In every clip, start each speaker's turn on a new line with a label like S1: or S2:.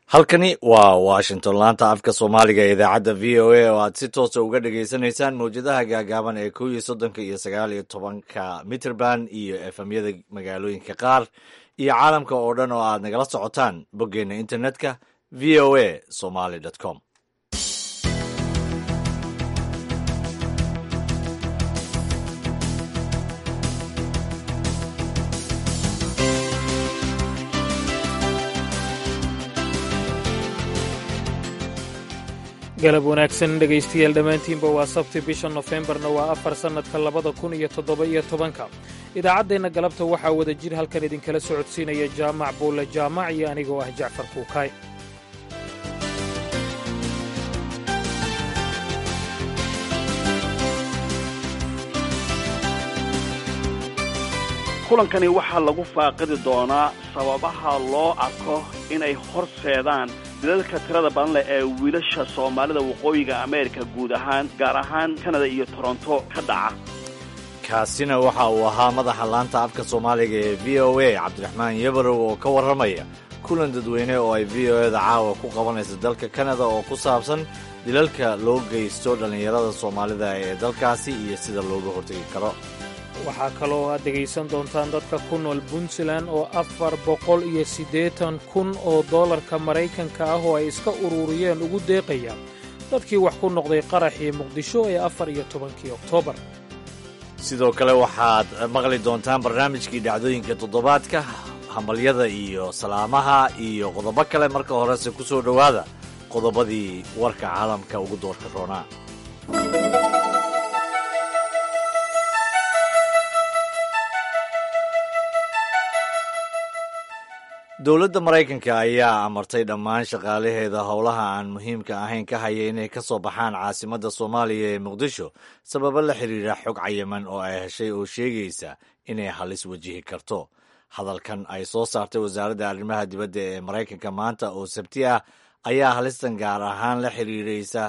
S1: halkani waa washington laanta afka soomaaliga ee idaacadda v o a oo aad si toosa uga dhagaysanaysaan mawjadaha gaagaaban ee kow iyo soddonka iyo sagaal iyo tobanka mitrband iyo efemyada magaalooyinka qaar iyo caalamka oo dhan oo aad nagala socotaan boggeenna internetka v o a somaly com
S2: galab wanaagsan dhegaystayaal dhammaantiinba waa sabti bisha nofembarna waa afar sannadka labada kun iyo toddoba-iyo tobanka idaacaddeenna galabta waxaa wada jir halkan idinkala socodsiinaya jaamac buulle jaamac iyo anigoo ah jacfar kuukaay
S3: kulankani waxaa lagu faaqidi doonaa sababaha loo arko inay horseedaan dilalka tirada badan leh ee wiilasha soomaalida waqooyiga ameerika guud ahaan gaar ahaan kanada iyo toronto ka dhaca
S1: kaasina waxa uu ahaa madaxa laanta afka soomaaliga ee v o a cabdiraxmaan yabarow oo ka warramaya kulan dadweyne oo ay v o eda caawa ku qabanaysa dalka kanada oo ku saabsan dilalka loo geysto dhallinyarada soomaalida ee dalkaasi iyo sida looga hortegi karo
S2: waxaa kaloo aad dhegaysan doontaan dadka ku nool puntland oo afar boqol iyo siddeetan kun oo dollarka maraykanka ah oo ay iska ururiyeen ugu deeqayaan dadkii wax ku noqday qaraxii muqdisho ee afar iyo tobankii oktoobar
S1: sidoo kale waxaad maqli doontaan barnaamijkii dhacdooyinka toddobaadka hambalyada iyo salaamaha iyo qodobo kale marka horese ku soo dhowaada qodobadii warka caalamka ugu doorka roonaa dowladda maraykanka ayaa amartay dhammaan shaqaalaheeda howlaha aan muhiimka ahayn ka haya inay ka soo baxaan caasimadda soomaaliya ee muqdisho sababo la xiriira xog cayiman oo ay heshay oo sheegaysa inay halis wajihi karto hadalkan ay soo saartay wasaaradda arrimaha dibadda ee maraykanka maanta oo sabti ah ayaa halistan gaar ahaan la xiriiraysa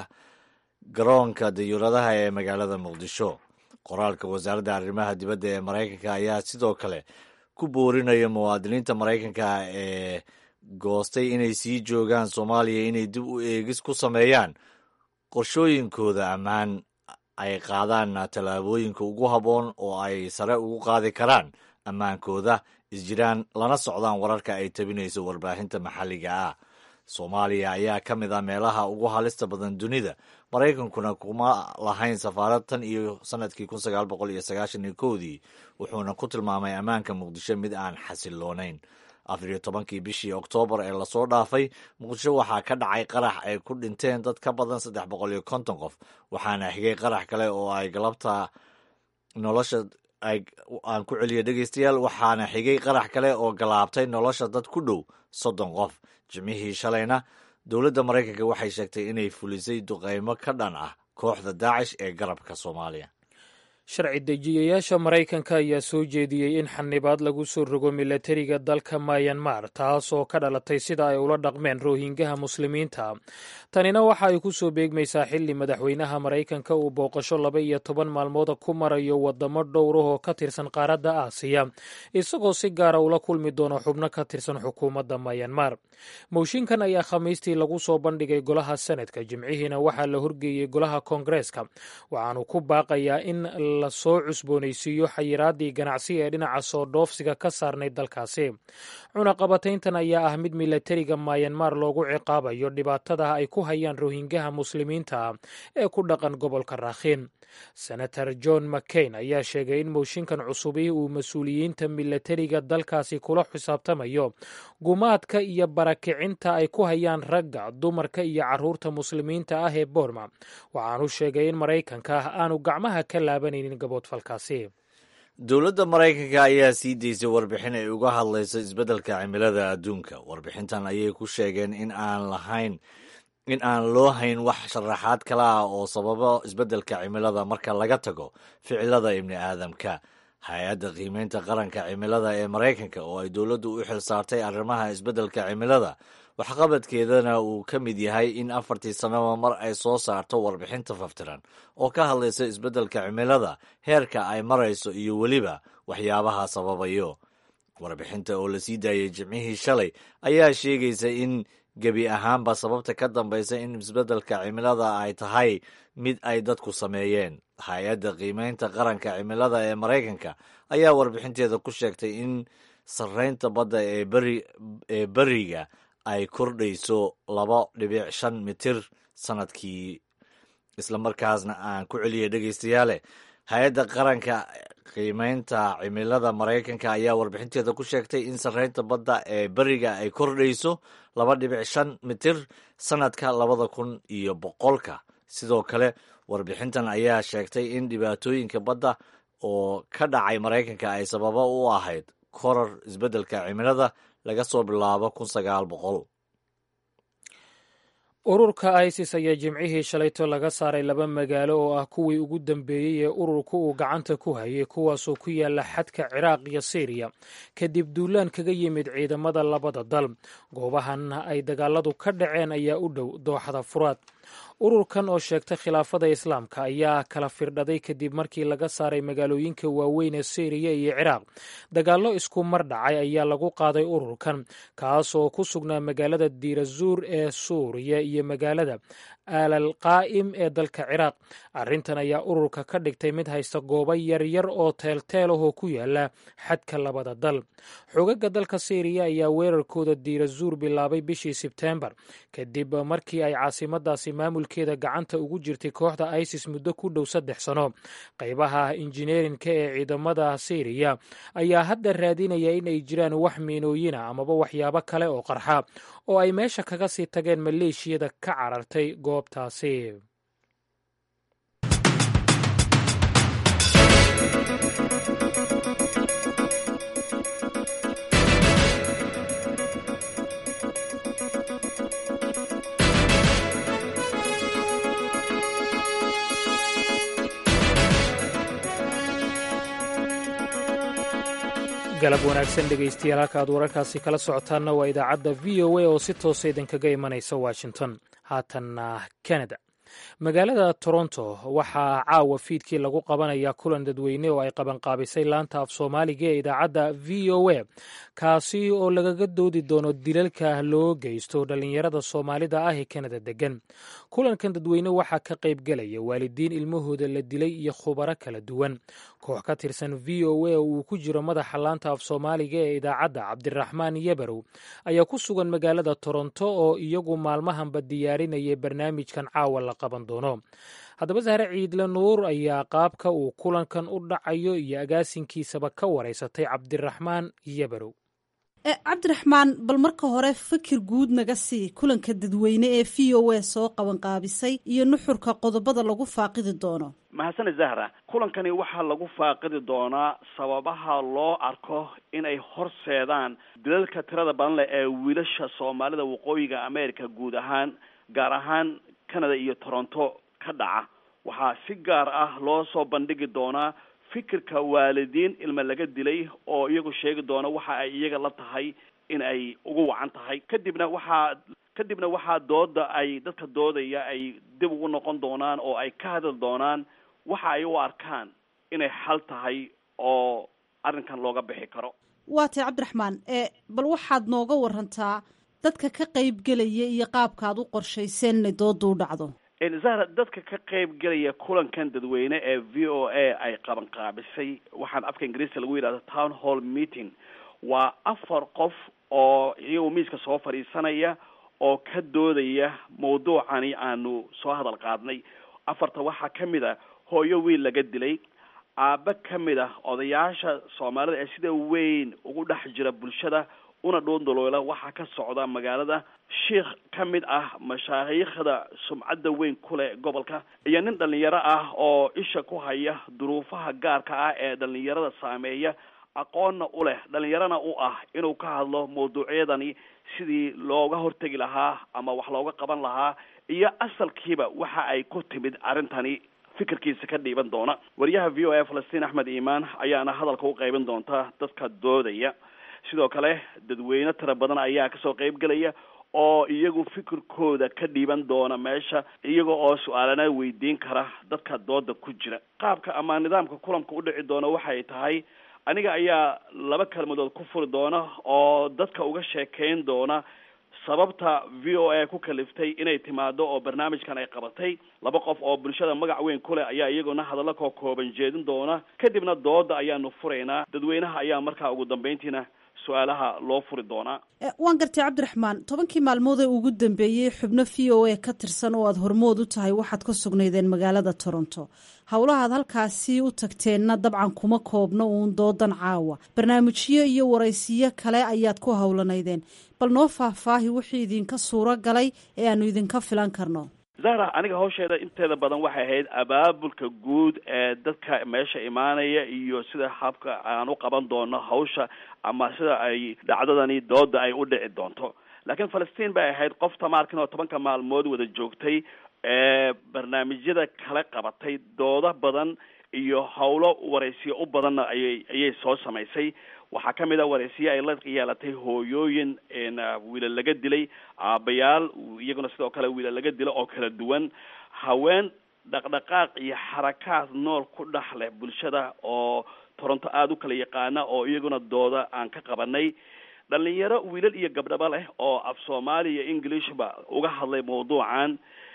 S1: garoonka dayuuradaha ee magaalada muqdisho qoraalka wasaaradda arrimaha dibadda ee maraykanka ayaa sidoo kale ku boorinaya muwaadiniinta maraykanka ee goostay inay sii joogaan soomaaliya inay dib u eegis ku sameeyaan qorshooyinkooda ammaan ay qaadaan tallaabooyinka ugu habboon oo ay sare ugu qaadi karaan ammaankooda isjiraan lana socdaan wararka ay tabinayso warbaahinta maxalliga ah soomaaliya ayaa ka mid ah meelaha ugu halista badan dunida maraykankuna kuma lahayn safaarad tan iyo sanadkii kun sagaal boqol iyo sagaashan iyo kowdii wuxuuna ku tilmaamay ammaanka muqdisho mid aan xasiloonayn afar iyo tobankii bishii oktoobar ee lasoo dhaafay muqdisho waxaa ka dhacay qarax ay ku dhinteen dad ka badan saddex boqol iyo konton qof waxaana xigay qarax kale oo ay galabta nolosha aan ku celiya dhegeystayaal waxaana xigay qarax kale oo galaabtay nolosha dad ku dhow soddon qof jimcihii shalayna dowladda maraykanka waxay sheegtay inay fulisay duqeymo ka dhan ah kooxda daacish ee garabka soomaaliya
S2: sharci dejiyayaasha maraykanka ayaa soo jeediyey in xanibaad lagu soo rogo milatariga dalka mayanmar taas oo ka dhalatay sida ay ula dhaqmeen roohingaha muslimiinta tanina waxa ay ku soo beegmaysaa xilli madaxweynaha maraykanka uu booqasho laba iyo toban maalmooda ku marayo wadamo dhowrah oo ka tirsan qaaradda aasiya isagoo si gaara ula kulmi doono xubno ka tirsan xukuumadda mayanmar mooshinkan ayaa khamiistii lagu soo bandhigay golaha senadka jimcihiina waxaa la horgeeyey golaha koongareeska waxaanu ku baaqayaa in la soo cusboonaysiiyo xayiraadii ganacsi ee dhinaca soo dhoofsiga ka saarnay dalkaasi cunaqabatayntan ayaa ah mid milatariga mayanmar loogu ciqaabayo dhibaatada ay ku hayaan rohingaha muslimiinta ee ku dhaqan gobolka raakhiin senator john mccain ayaa sheegay in mooshinkan cusubi uu mas-uuliyiinta milatariga dalkaasi kula xisaabtamayo gumaadka iyo barakicinta ay ku hayaan ragga dumarka iyo caruurta muslimiinta ah ee boorma waxaanu sheegay in maraykanka aanu gacmaha ka laabanaynin gaboodfalkaasi
S1: dowladda maraykanka ayaa sii daysay warbixin ay uga hadlayso isbeddelka cimilada adduunka warbixintan ayay ku sheegeen in aan lahayn in aan loo hayn wax sharaxaad kala ah oo sababo isbeddelka cimilada marka laga tago ficilada ibni aadamka hay-adda qiimeynta qaranka cimilada ee maraykanka oo ay dowladdu u xil saartay arrimaha isbeddelka cimilada waxqabadkeedana uu ka mid yahay in afartii sannaba mar ay soo saarto warbixinta faftiran oo ka hadlaysa isbeddelka cimilada heerka ay marayso iyo weliba waxyaabaha sababayo warbixinta oo la sii daayay jimcihii shalay ayaa sheegaysa in gebi ahaanba sababta ka dambaysa in isbeddelka cimilada ay tahay mid ay dadku sameeyeen hay-adda qiimeynta qaranka cimilada ee maraykanka ayaa warbixinteeda ku sheegtay in sarreynta badda ee beri ee beriga ay kordhayso laba dhibic shan mitir sanadkii islamarkaasna aan ku celiyay dhegeystayaale hay-adda qaranka qiimeynta cimilada maraykanka ayaa warbixinteeda ku sheegtay in sarreynta badda ee beriga ay kordhayso laba dhibic shan mitir sanadka labada kun iyo boqolka sidoo kale warbixintan ayaa sheegtay in dhibaatooyinka badda oo ka dhacay maraykanka ay sababo u ahayd korar isbeddelka cimilada laga soo bilaabo kun sagaal boqol
S2: ururka isis ayaa jimcihii shalayto laga saaray laba magaalo oo ah kuwii ugu dambeeyey ee ururka uu gacanta ku hayay kuwaasoo ku yaala xadka ciraaq iyo siiriya kadib duulaan kaga yimid ciidamada labada dal goobahan ay dagaaladu ka dhaceen ayaa u dhow dooxada furaad ururkan oo sheegtay khilaafada islaamka ayaa kala firdhaday kadib markii laga saaray magaalooyinka waaweyn ee siiriya iyo ciraaq dagaallo isku mar dhacay ayaa lagu qaaday ururkan kaas oo ku sugnaa magaalada diirazuur ee suuriya iyo magaalada aalal qaa'im ee dalka ciraaq arrintan ayaa ururka ka dhigtay mid haysta goobo yaryar oo teelteel ahoo ku yaala xadka labada dal xogaga dalka siiriya ayaa weerarkooda diirazuur bilaabay bishii sebteembar kadib markii ay caasimadaasi maamulkeeda gacanta ugu jirtay kooxda isis muddo ku dhow saddex sano qaybaha injineerinka ee ciidamada siiriya ayaa hadda raadinaya in ay jiraan wax miinooyina amaba waxyaabo kale oo qarxa oo ay meesha kaga sii tageen maleeshiyada ka carartay goobtaasi galab wanaagsan dhegaystayaal halka aad wararkaasi kala socotaanna waa idaacadda v o a oo si toosa idinkaga imanaysa washington haatanna canada magaalada toronto waxaa caawa fiidkii lagu qabanayaa kulan dadweyne oo ay qabanqaabisay laanta af soomaaliga ee idaacadda v o a kaasi oo lagaga doodi doono dilalka loo geysto dhallinyarada soomaalida ah ee kanada degan kulankan dadweyne waxaa ka qayb gelaya waalidiin ilmahooda la dilay iyo khubaro kala duwan koox ka tirsan v o a oo uu ku jiro madaxa laanta af soomaaliga ee idaacadda cabdiraxmaan yabarow ayaa ku sugan magaalada toronto oo iyagu maalmahanba diyaarinayay barnaamijkan caawa la qaban doono haddaba sahre ciidle nuur ayaa qaabka uu kulankan u dhacayo iyo agaasinkiisaba ka wareysatay cabdiraxmaan yabarow
S4: cabdiraxmaan bal marka hore fikir guud naga sii kulanka dadweyne ee v o a soo qabanqaabisay iyo nuxurka qodobada lagu faaqidi doono
S3: mahadsane zahra kulankani waxaa lagu faaqidi doonaa sababaha loo arko inay horseedaan dilalka tirada badan leh ee wiilasha soomaalida waqooyiga america guud ahaan gaar ahaan canada iyo toronto ka dhaca waxaa si gaar ah loo soo bandhigi doonaa fikirka waalidiin ilma laga dilay oo iyagu sheegi doona waxa ay iyaga la tahay in ay ugu wacan tahay kadibna waxaa kadibna waxaa dooda ay dadka doodaya ay dib ugu noqon doonaan oo ay ka hadli doonaan waxa ay u arkaan inay xal tahay oo arrinkan looga bixi karo
S4: waa tay cabdiraxmaan bal waxaad nooga warantaa dadka ka qaybgelaya iyo qaabka aad u qorshayseen inay dooda u dhacdo
S3: zahra dadka ka qayb gelaya kulankan dadweyne ee v o a ay qaban qaabisay waxaan afka ingiriiska lagu yidhahdo town hall meeting waa afar qof oo iyagu miiska soo fadhiisanaya oo ka doodaya mawduucani aanu soo hadal qaadnay afarta waxaa ka mid a hooyo wiil laga dilay aabbe ka mid ah odayaasha soomaalida ee sida weyn ugu dhex jira bulshada una dhoondoloola waxaa ka socda magaalada sheikh ka mid ah mashaayiikhda sumcadda weyn ku leh gobolka iyo nin dhalinyaro ah oo isha ku haya duruufaha gaarka ah ee dhalinyarada saameeya aqoonna u leh dhalinyarana u ah inuu ka hadlo mawduucyadani sidii looga hortegi lahaa ama wax looga qaban lahaa iyo asalkiiba waxa ay ku timid arrintani fikirkiisa ka dhiiban doona wariyaha v o a falastiin axmed iimaan ayaana hadalka u qaybin doonta dadka doodaya sidoo kale dadweyne tira badan ayaa kasoo qayb gelaya oo iyagu fikirkooda ka dhiiban doona meesha iyaga oo su-aalana weydiin kara dadka dooda ku jira qaabka ama nidaamka kulanka u dhici doona waxay tahay aniga ayaa laba kelmadood ku furi doona oo dadka uga sheekeyn doona sababta v o a ku kaliftay inay timaado oo barnaamijkan ay qabatay laba qof oo bulshada magac weyn ku leh ayaa iyaguna hadallo koo kooban jeedin doona kadibna dooda ayaanu furaynaa dadweynaha ayaa markaa ugu dambeyntiina su-aalaha loo furi doonaa
S4: waan gartay cabdiraxmaan tobankii maalmood ee ugu dambeeyey xubno v o a ka tirsan oo aada hormood u tahay waxaad ka sugnaydeen magaalada toronto howlahaad halkaasi u tagteenna dabcan kuma koobno uun doodan caawa barnaamijyo iyo waraysiyo kale ayaad ku howlanaydeen bal noo faahfaahi wixii idinka suuro galay ee aanu idinka filan karno
S3: zahra aniga hawsheeda inteeda badan waxay ahayd abaabulka guud ee dadka meesha imaanaya iyo sida habka aan u qaban doono hawsha ama sida ay dhacdadani dooda ay u dhici doonto laakiin falastiin bay ahayd qof tamaarkin oo tobanka maalmood wada joogtay ee barnaamijyada kala qabatay doodo badan iyo howlo waraysiyo u badanna ayay ayay soo samaysay waxaa ka mid a waraysiyo ay la yeelatay hooyooyin wiila laga dilay aabayaal iyaguna sidoo kale wiila laga dilo oo kala duwan haween dhaqdhaqaaq iyo xarakaad nool ku dhex leh bulshada oo toronto aada u kala yaqaana oo iyaguna dooda aan ka qabanay dhalinyaro wiilal iyo gabdhaba leh oo af soomaali iyo englishba uga hadlay mawduucan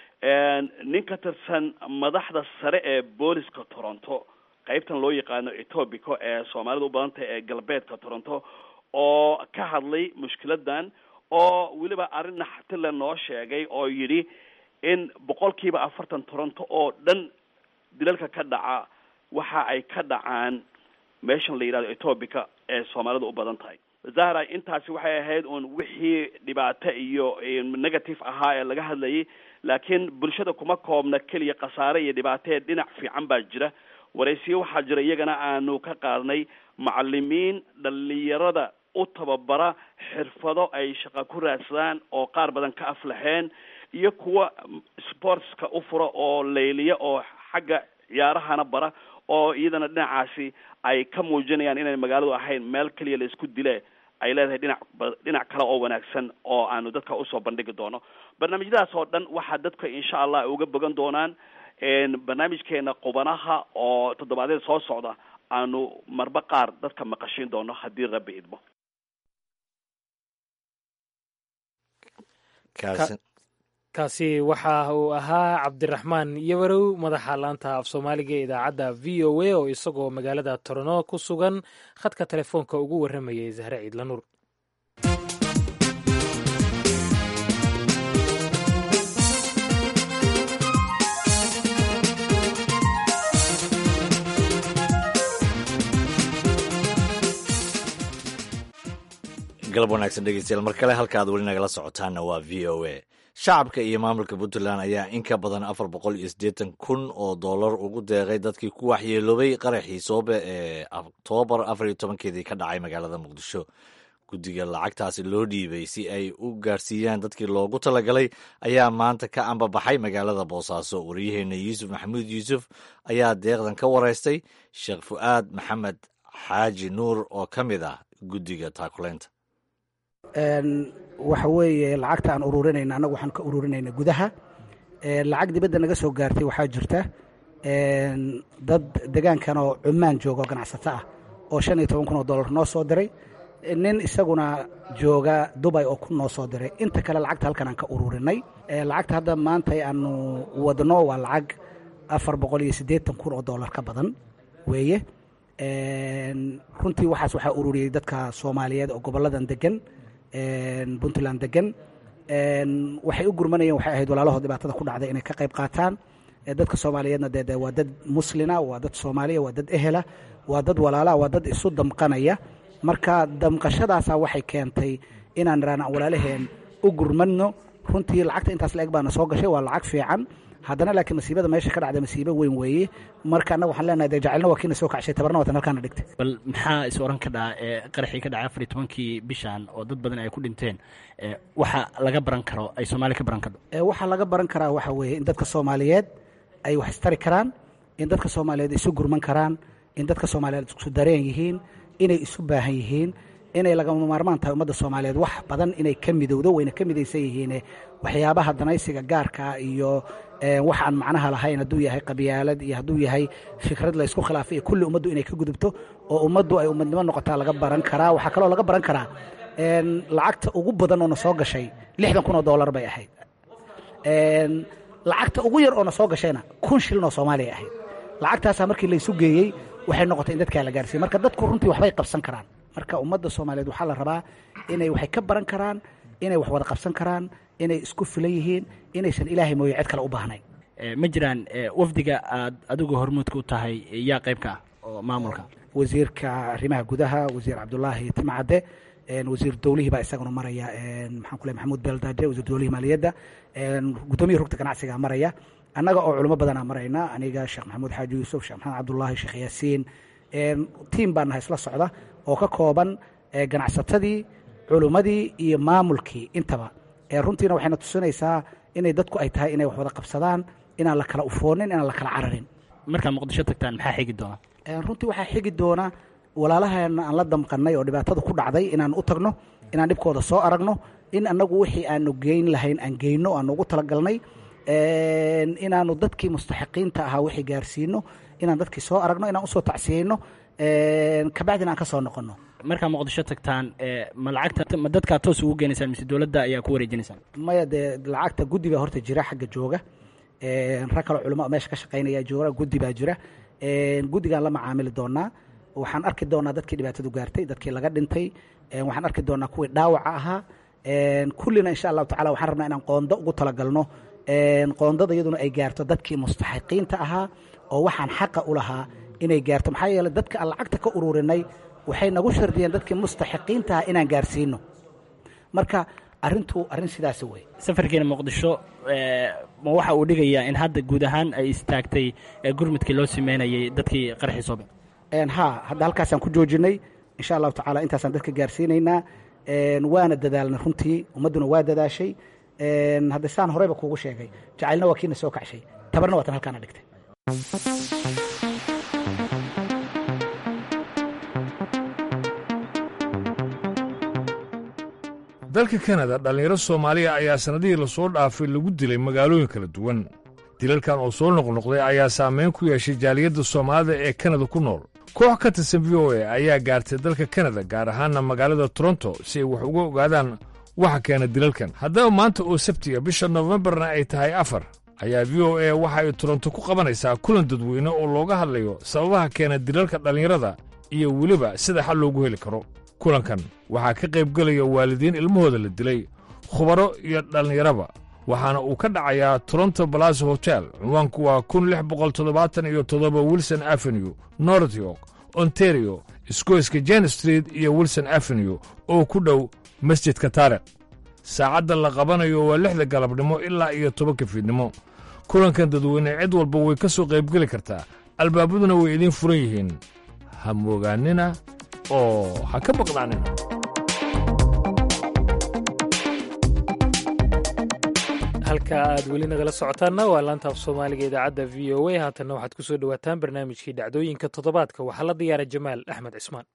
S3: nin ka tirsan madaxda sare ee booliska toronto qaybtan loo yaqaano etobico ee soomaalida u badantah ee galbeedka toronto oo ka hadlay mushkiladan oo weliba arrin naxatile noo sheegay oo yidhi in boqolkiiba afartan toronto oo dhan dilalka ka dhaca waxa ay ka dhacaan meeshan la yidhahdo etobica ee soomaalida u badan tahay zahra intaasi waxay ahayd uun wixii dhibaato iyo negative ahaa ee laga hadlayay laakiin bulshada kuma koobna keliya khasaare iyo dhibaatee dhinac fiican baa jira waraysiyo waxaa jira iyagana aanu ka qaadnay macalimiin dhalinyarada u tababara xirfado ay shaqa ku raadsadaan oo qaar badan ka aflaxeen iyo kuwa sportska u fura oo layliya oo xagga ciyaarahana bara oo iyadana dhinacaasi ay ka muujinayaan inay magaaladu ahayn meel keliya la isku dile ay leedahay dhinac dhinac kale oo wanaagsan oo aanu dadka usoo bandhigi doono barnaamijyadaas oo dhan waxaa dadka insha allah ay uga bogan doonaan barnaamijkeena qubanaha oo toddobaadyada soo socda aanu marba qaar dadka maqashiin doono haddii rabbi idmo
S2: kaasi waxa uu ahaa cabdiraxmaan yabarow madaxa laanta af soomaaliga ee idaacadda v o a oo isagoo magaalada torno ku sugan khadka telefoonka ugu warramayay zahre ciidla nuur
S1: galab wanaagsan dhegeystayaal mar kale halka aad weli nagala socotaanna waa v o a shacabka iyo maamulka puntland ayaa in ka badan afar boqol iyo siddeetan kun oo dollar ugu deeqay dadkii ku waxyeeloobay qaraxii soobe ee oktoobar afar iyo tobankeedii ka dhacay magaalada muqdisho guddiga lacagtaasi loo dhiibay si ay u gaarsiiyaan dadkii loogu talagalay ayaa maanta ka ambabaxay magaalada boosaaso waryaheena yuusuf maxamuud yuusuf ayaa deeqdan ka wareystay sheekh fu'aad maxamed xaaji nuur oo ka mid ah guddiga taakuleynta
S5: waxa weeye lacagta aan ururinayna annagu waxaan ka ururinayna gudaha lacag dibadda naga soo gaartay waxaa jirta dad degaankan oo cumaan jooga oo ganacsato ah oo shan iyo toban kun oo dollar noo soo diray nin isaguna jooga dubay oo ku noo soo diray inta kale lacagta halkan aan ka ururinay lacagta hadda maanta aanu wadno waa lacag afar boqol iyo siddeetan kun oo dollar ka badan weeye runtii waxaas waxaa ururiyey dadka soomaaliyeed oo gobolladan degan puntland degan waxay u gurmanayeen waxay ahayd walaalahood dhibaatada ku dhacday inay ka qayb qaataan dadka soomaaliyeedna dee waa dad muslina waa dad soomaaliya waa dad ehela waa dad walaala waa dad isu damqanaya marka damqashadaasa waxay keentay inaan iraan walaalaheen u gurmadno runtii lacagta intaas la eg baana soo gashay waa lacag fiican haddana laakiin masiibada meesha ka dhacda masiibo weyn weeye marka annaga waxaan leenahay dee jacaylna waa kiina soo kacshay tabarna waatan halkaana dhigtay
S6: bal maxaa is oran ka dhaca ee qaraxii ka dhacay afar iyo tobankii bishan oo dad badan ay ku dhinteen waxa laga baran karo ay soomaaliya ka baran kardo
S5: waxaa laga baran karaa waxa weeye in dadka soomaaliyeed ay wax istari karaan in dadka soomaaliyeed isu gurman karaan in dadka soomaaliyeed isku dareen yihiin inay isu baahan yihiin inay lagama maarmaan tahay ummadda soomaaliyeed wax badan inay ka midowdo wayna ka midaysan yihiine waxyaabaha danaysiga gaarkaa iyo wax aan macnaha lahayn hadduu yahay qabyaalad iyo hadduu yahay fikrad la ysku khilaafay iyo kulli ummaddu inay ka gudubto oo ummaddu ay ummadnimo noqotaa laga baran karaa waxaa kaloo laga baran karaa lacagta ugu badan oo na soo gashay lixdan kun oo dollar bay ahayd lacagta ugu yar oo na soo gashayna kun shilin oo soomaaliya ahayd lacagtaasaa markii laysu geeyey waxay noqotay in dadkaa la gaarsiiye marka dadku runtii waxbay qabsan karaan marka ummadda soomaaliyeed waxaa la rabaa inay waxay ka baran karaan inay wax wada qabsan karaan inay isku filan yihiin inaysan ilaahay mooye cid kale u baahnayn
S6: ma jiraan wafdiga aad adigu hormuudka u tahay yaa qayb ka ah oo maamulka
S5: wasiirka arrimaha gudaha wasiir cabdulaahi timcadde wasiir dowlihii baa isaguna maraya maxaan ku ley maxamuud beeldaaje wasiir dowlihii maaliyadda guddoomiya rugta ganacsiga maraya annaga oo culimo badanaa marayna aniga sheekh maxamuud xaaji yuusuf sheekh maxamed cabdullaahi sheekh yaasiin tiim baa nahay isla socda oo ka kooban ganacsatadii culimmadii iyo maamulkii intaba runtiina waxayna tusinaysaa inay dadku ay tahay inay wax wada qabsadaan inaan la kala ufoonin inaan la kala cararin
S6: markaa muqdisho tagtaan maxaa xigi doona
S5: runtii waxaa xigi doona walaalaheena aan la damqannay oo dhibaatada ku dhacday inaan u tagno inaan dhibkooda soo aragno in annagu wixii aanu geyn lahayn aan geyno aanu ugu talagalnay inaanu dadkii mustaxiqiinta ahaa wixii gaarsiino inaan dadkii soo aragno inaan usoo tacsiyeyno kabacdina aan ka soo noqono
S6: markaa muqdisho tagtaan ma lacagta ma dadkaa toos ugu geenaysaan mise dowladda ayaa ku wareejinaysaan
S5: maya dee lacagta guddi baa horta jira xagga jooga rag kaloo culamo meesha ka shaqaynaya jooga guddi baa jira guddigaan la macaamili doonaa waxaan arki doonaa dadkii dhibaatadu gaartay dadkii laga dhintay waxaan arki doonaa kuwii dhaawaca ahaa kullina insha allahu tacala waxaan rabnaa inaan qoondo ugu talagalno qoondada iyaduna ay gaarto dadkii mustaxiqiinta ahaa oo waxaan xaqa u lahaa inay gaarto maxaa yeele dadka aan lacagta ka ururinay waxay nagu shardiyeen dadkii mustaxiqiinta ahaa inaan gaarsiino marka arrintu arrin sidaasi wey
S6: safarkiina muqdisho ma waxa uu dhigayaa in hadda guud ahaan ay istaagtay gurmudkii loo sameynayay dadkii qarxii soobe
S5: ha hadda halkaasaan ku joojinay insha allahu tacala intaasaan dadka gaarsiinaynaa waana dadaalnay runtii ummadduna waa dadaashay hadda saan horeyba kuugu sheegay jacaylna waa kiina soo kacshay tabarna waa tan halkaana dhigtay
S7: dalka kanada dhallinyaro soomaaliya ayaa sannadihii lasoo dhaafay lagu dilay magaalooyin kala duwan dilalkan oo soo noqnoqday ayaa saamayn ku yeeshay jaaliyadda soomaalida ee kanada ku nool koox ka tirsan v o a ayaa gaartay dalka kanada gaar ahaanna magaalada toronto si ay wax uga ogaadaan waxa keena dilalkan haddaba maanta oo sabtiga bisha nofembarna ay tahay afar ayaa v o a waxa ay toronto ku qabanaysaa kulan dadweyne oo looga hadlayo sababaha keena dilalka dhallinyarada iyo weliba sida xal loogu heli karo kulankan waxaa ka qaybgelaya waalidiin ilmahooda la dilay khubaro iyo dhallinyaraba waxaana uu ka dhacayaa toronto balaso hotel cinwaanku waa kun lix boqol toddobaatan iyo toddoba wilson avenue north york ontario isgoyska jen street iyo wilson avenue oo ku dhow masjidka taarikh saacadda la qabanayo waa lixda galabnimo ilaa iyo tobanka fiidnimo kulankan dadweyne cid walba way ka soo qaybgeli kartaa albaabaduna way idiin furan yihiin ha moogaannina oo ha ka maqnaanina
S2: halka aad weli nagala socotaanna waa laanta af soomaaliga idaacadda v o a haatanna waxaad ku soo dhowaataan barnaamijkii dhacdooyinka toddobaadka waxaa la diyaara jamaal axmed cismaan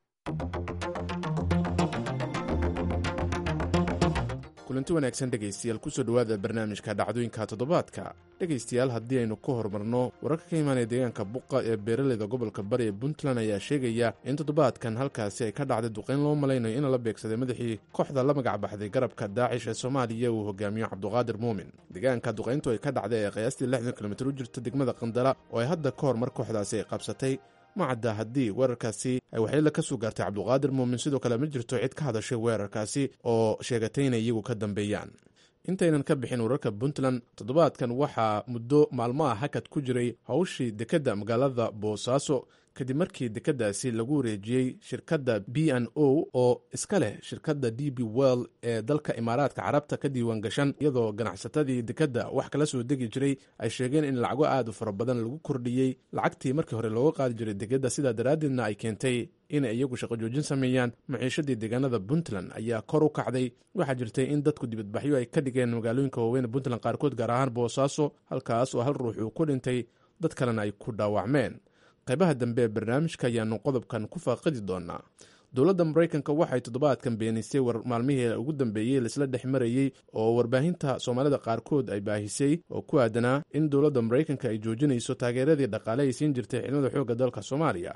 S8: kulanti wanaagsan dhegaystayaal kusoo dhowaada barnaamijka dhacdooyinka toddobaadka dhegaystayaal haddii aynu ka horumarno wararka ka imaanaya deegaanka buqa ee beeraleyda gobolka bari ee puntland ayaa sheegaya in toddobaadkan halkaasi ay ka dhacday duqayn loo malaynayo in la beegsaday madaxii kooxda la magac baxday garabka daacish ee soomaaliya uu hogaamiyo cabduqaadir muumin deegaanka duqayntu ay ka dhacday ee qiyaastii lixdan kilomitir u jirta degmada qandala oo ay hadda ka hor mar kooxdaasi ay qabsatay macadda haddii weerarkaasi ay waxyeelo ka soo gaartay cabduqaadir muumin sidoo kale ma jirto cid ka hadashay weerarkaasi oo sheegatay inay iyagu ka dambeeyaan intaynan ka bixin wararka puntland toddobaadkan waxaa muddo maalmaha hakad ku jiray howshii dekedda magaalada boosaaso kadib markii dekeddaasi lagu wareejiyey shirkadda b n o oo iska leh shirkadda d b well ee dalka imaaraadka carabta ka diiwaan gashan iyadoo ganacsatadii dekedda wax kala soo degi jiray ay sheegeen in lacago aad u fara badan lagu kordhiyey lacagtii markii hore looga qaadi jiray dekedda sidaa daraaddeedna ay keentay inay iyagu shaqo joojin sameeyaan maciishadii deegaanada puntland ayaa kor u kacday waxaa jirtay in dadku dibadbaxyo ay ka dhigeen magaalooyinka waaweyn puntland qaarkood gaar ahaan boosaaso halkaas oo hal ruux uu ku dhintay dad kalena ay ku dhaawacmeen qaybaha dambe ee barnaamijka ayaanu qodobkan ku faaqidi doonaa dowladda maraykanka waxay toddobaadkan beenisay war maalmihii ugu dambeeyey laisla dhex marayey oo warbaahinta soomaalida qaarkood ay baahisay oo ku aadanaa in dowladda maraykanka ay joojinayso taageeradii dhaqaale ay siin jirtay ciidamada xoogga dalka soomaaliya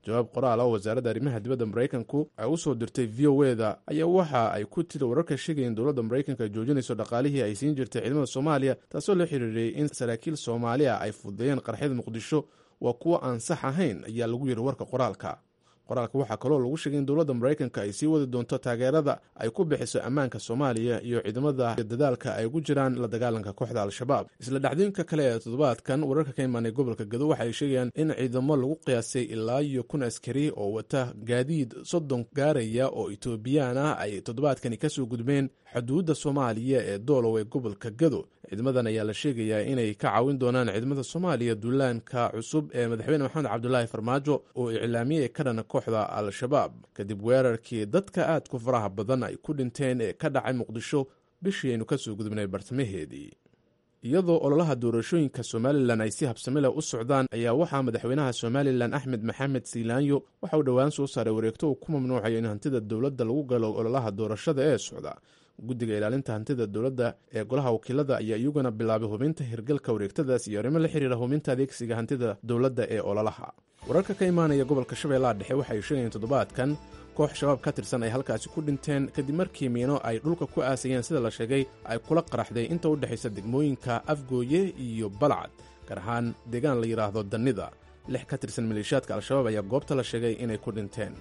S8: jawaab qoraal oo wasaaradda arrimaha dibadda maraykanku ay u soo dirtay v o e da ayaa waxa ay ku tiri wararka sheegaya in dowladda maraykanka ay joojinayso dhaqaalihii ay siin jirtay ciidamada soomaaliya taasoo la xiriiriyey in saraakiil soomaaliya ay fududeeyeen qarxyada muqdisho waa kuwo aan sax ahayn ayaa lagu yidhi warka qoraalka qoraalka waxaa kaloo lagu sheegay in dowladda maraykanka ay sii wadi doonto taageerada ay ku bixiso ammaanka soomaaliya iyo ciidamada dadaalka ay ugu jiraan la dagaalanka kooxda al-shabaab isla dhacdooyinka kale ee toddobaadkan wararka ka imaanay gobolka gado waxay sheegayaan in ciidamo lagu qiyaasay ilaa iyo kun askari oo wata gaadiid soddon gaaraya oo etoobiyaan ah ay toddobaadkani kasoo gudbeen xuduudda soomaaliya ee doolow ee gobolka gado ciidamadan ayaa la sheegayaa inay ka caawin doonaan ciidamada soomaaliya duulaanka cusub ee madaxweyne maxamed cabdulaahi farmaajo oo iclaamiyey ka dhana kooxda al-shabaab kadib weerarkii dadka aadku faraha badan ay ku dhinteen ee ka dhacay muqdisho bishii aynu kasoo gudubnay bartamaheedii iyadoo ololaha doorashooyinka somalilan ay si habsami leh u socdaan ayaa waxaa madaxweynaha somalilan axmed maxamed siilaanyo waxa uu dhowaan soo saaray wareegto uu ku mamnuucayo in hantida dowladda lagu galo ololaha doorashada ee socda guddiga ilaalinta hantida dowladda ee golaha wakiilada ayaa iyaguna bilaabay hubinta hirgalka wareegtadaas iyo arrimo la xiriira hubinta adeegsiga hantida dowladda ee ololaha wararka ka imaanaya gobolka shabeellaha dhexe waxay sheegayeen toddobaadkan koox shabaab ka tirsan ay halkaasi ku dhinteen kadib markii miino ay dhulka ku aasayeen sida la sheegay ay kula qaraxday inta u dhexaysa degmooyinka afgooye iyo balcad gaar ahaan deegaan la yidhaahdo dannida lix ka tirsan maleeshiyaadka al-shabaab ayaa goobta la sheegay inay ku dhinteen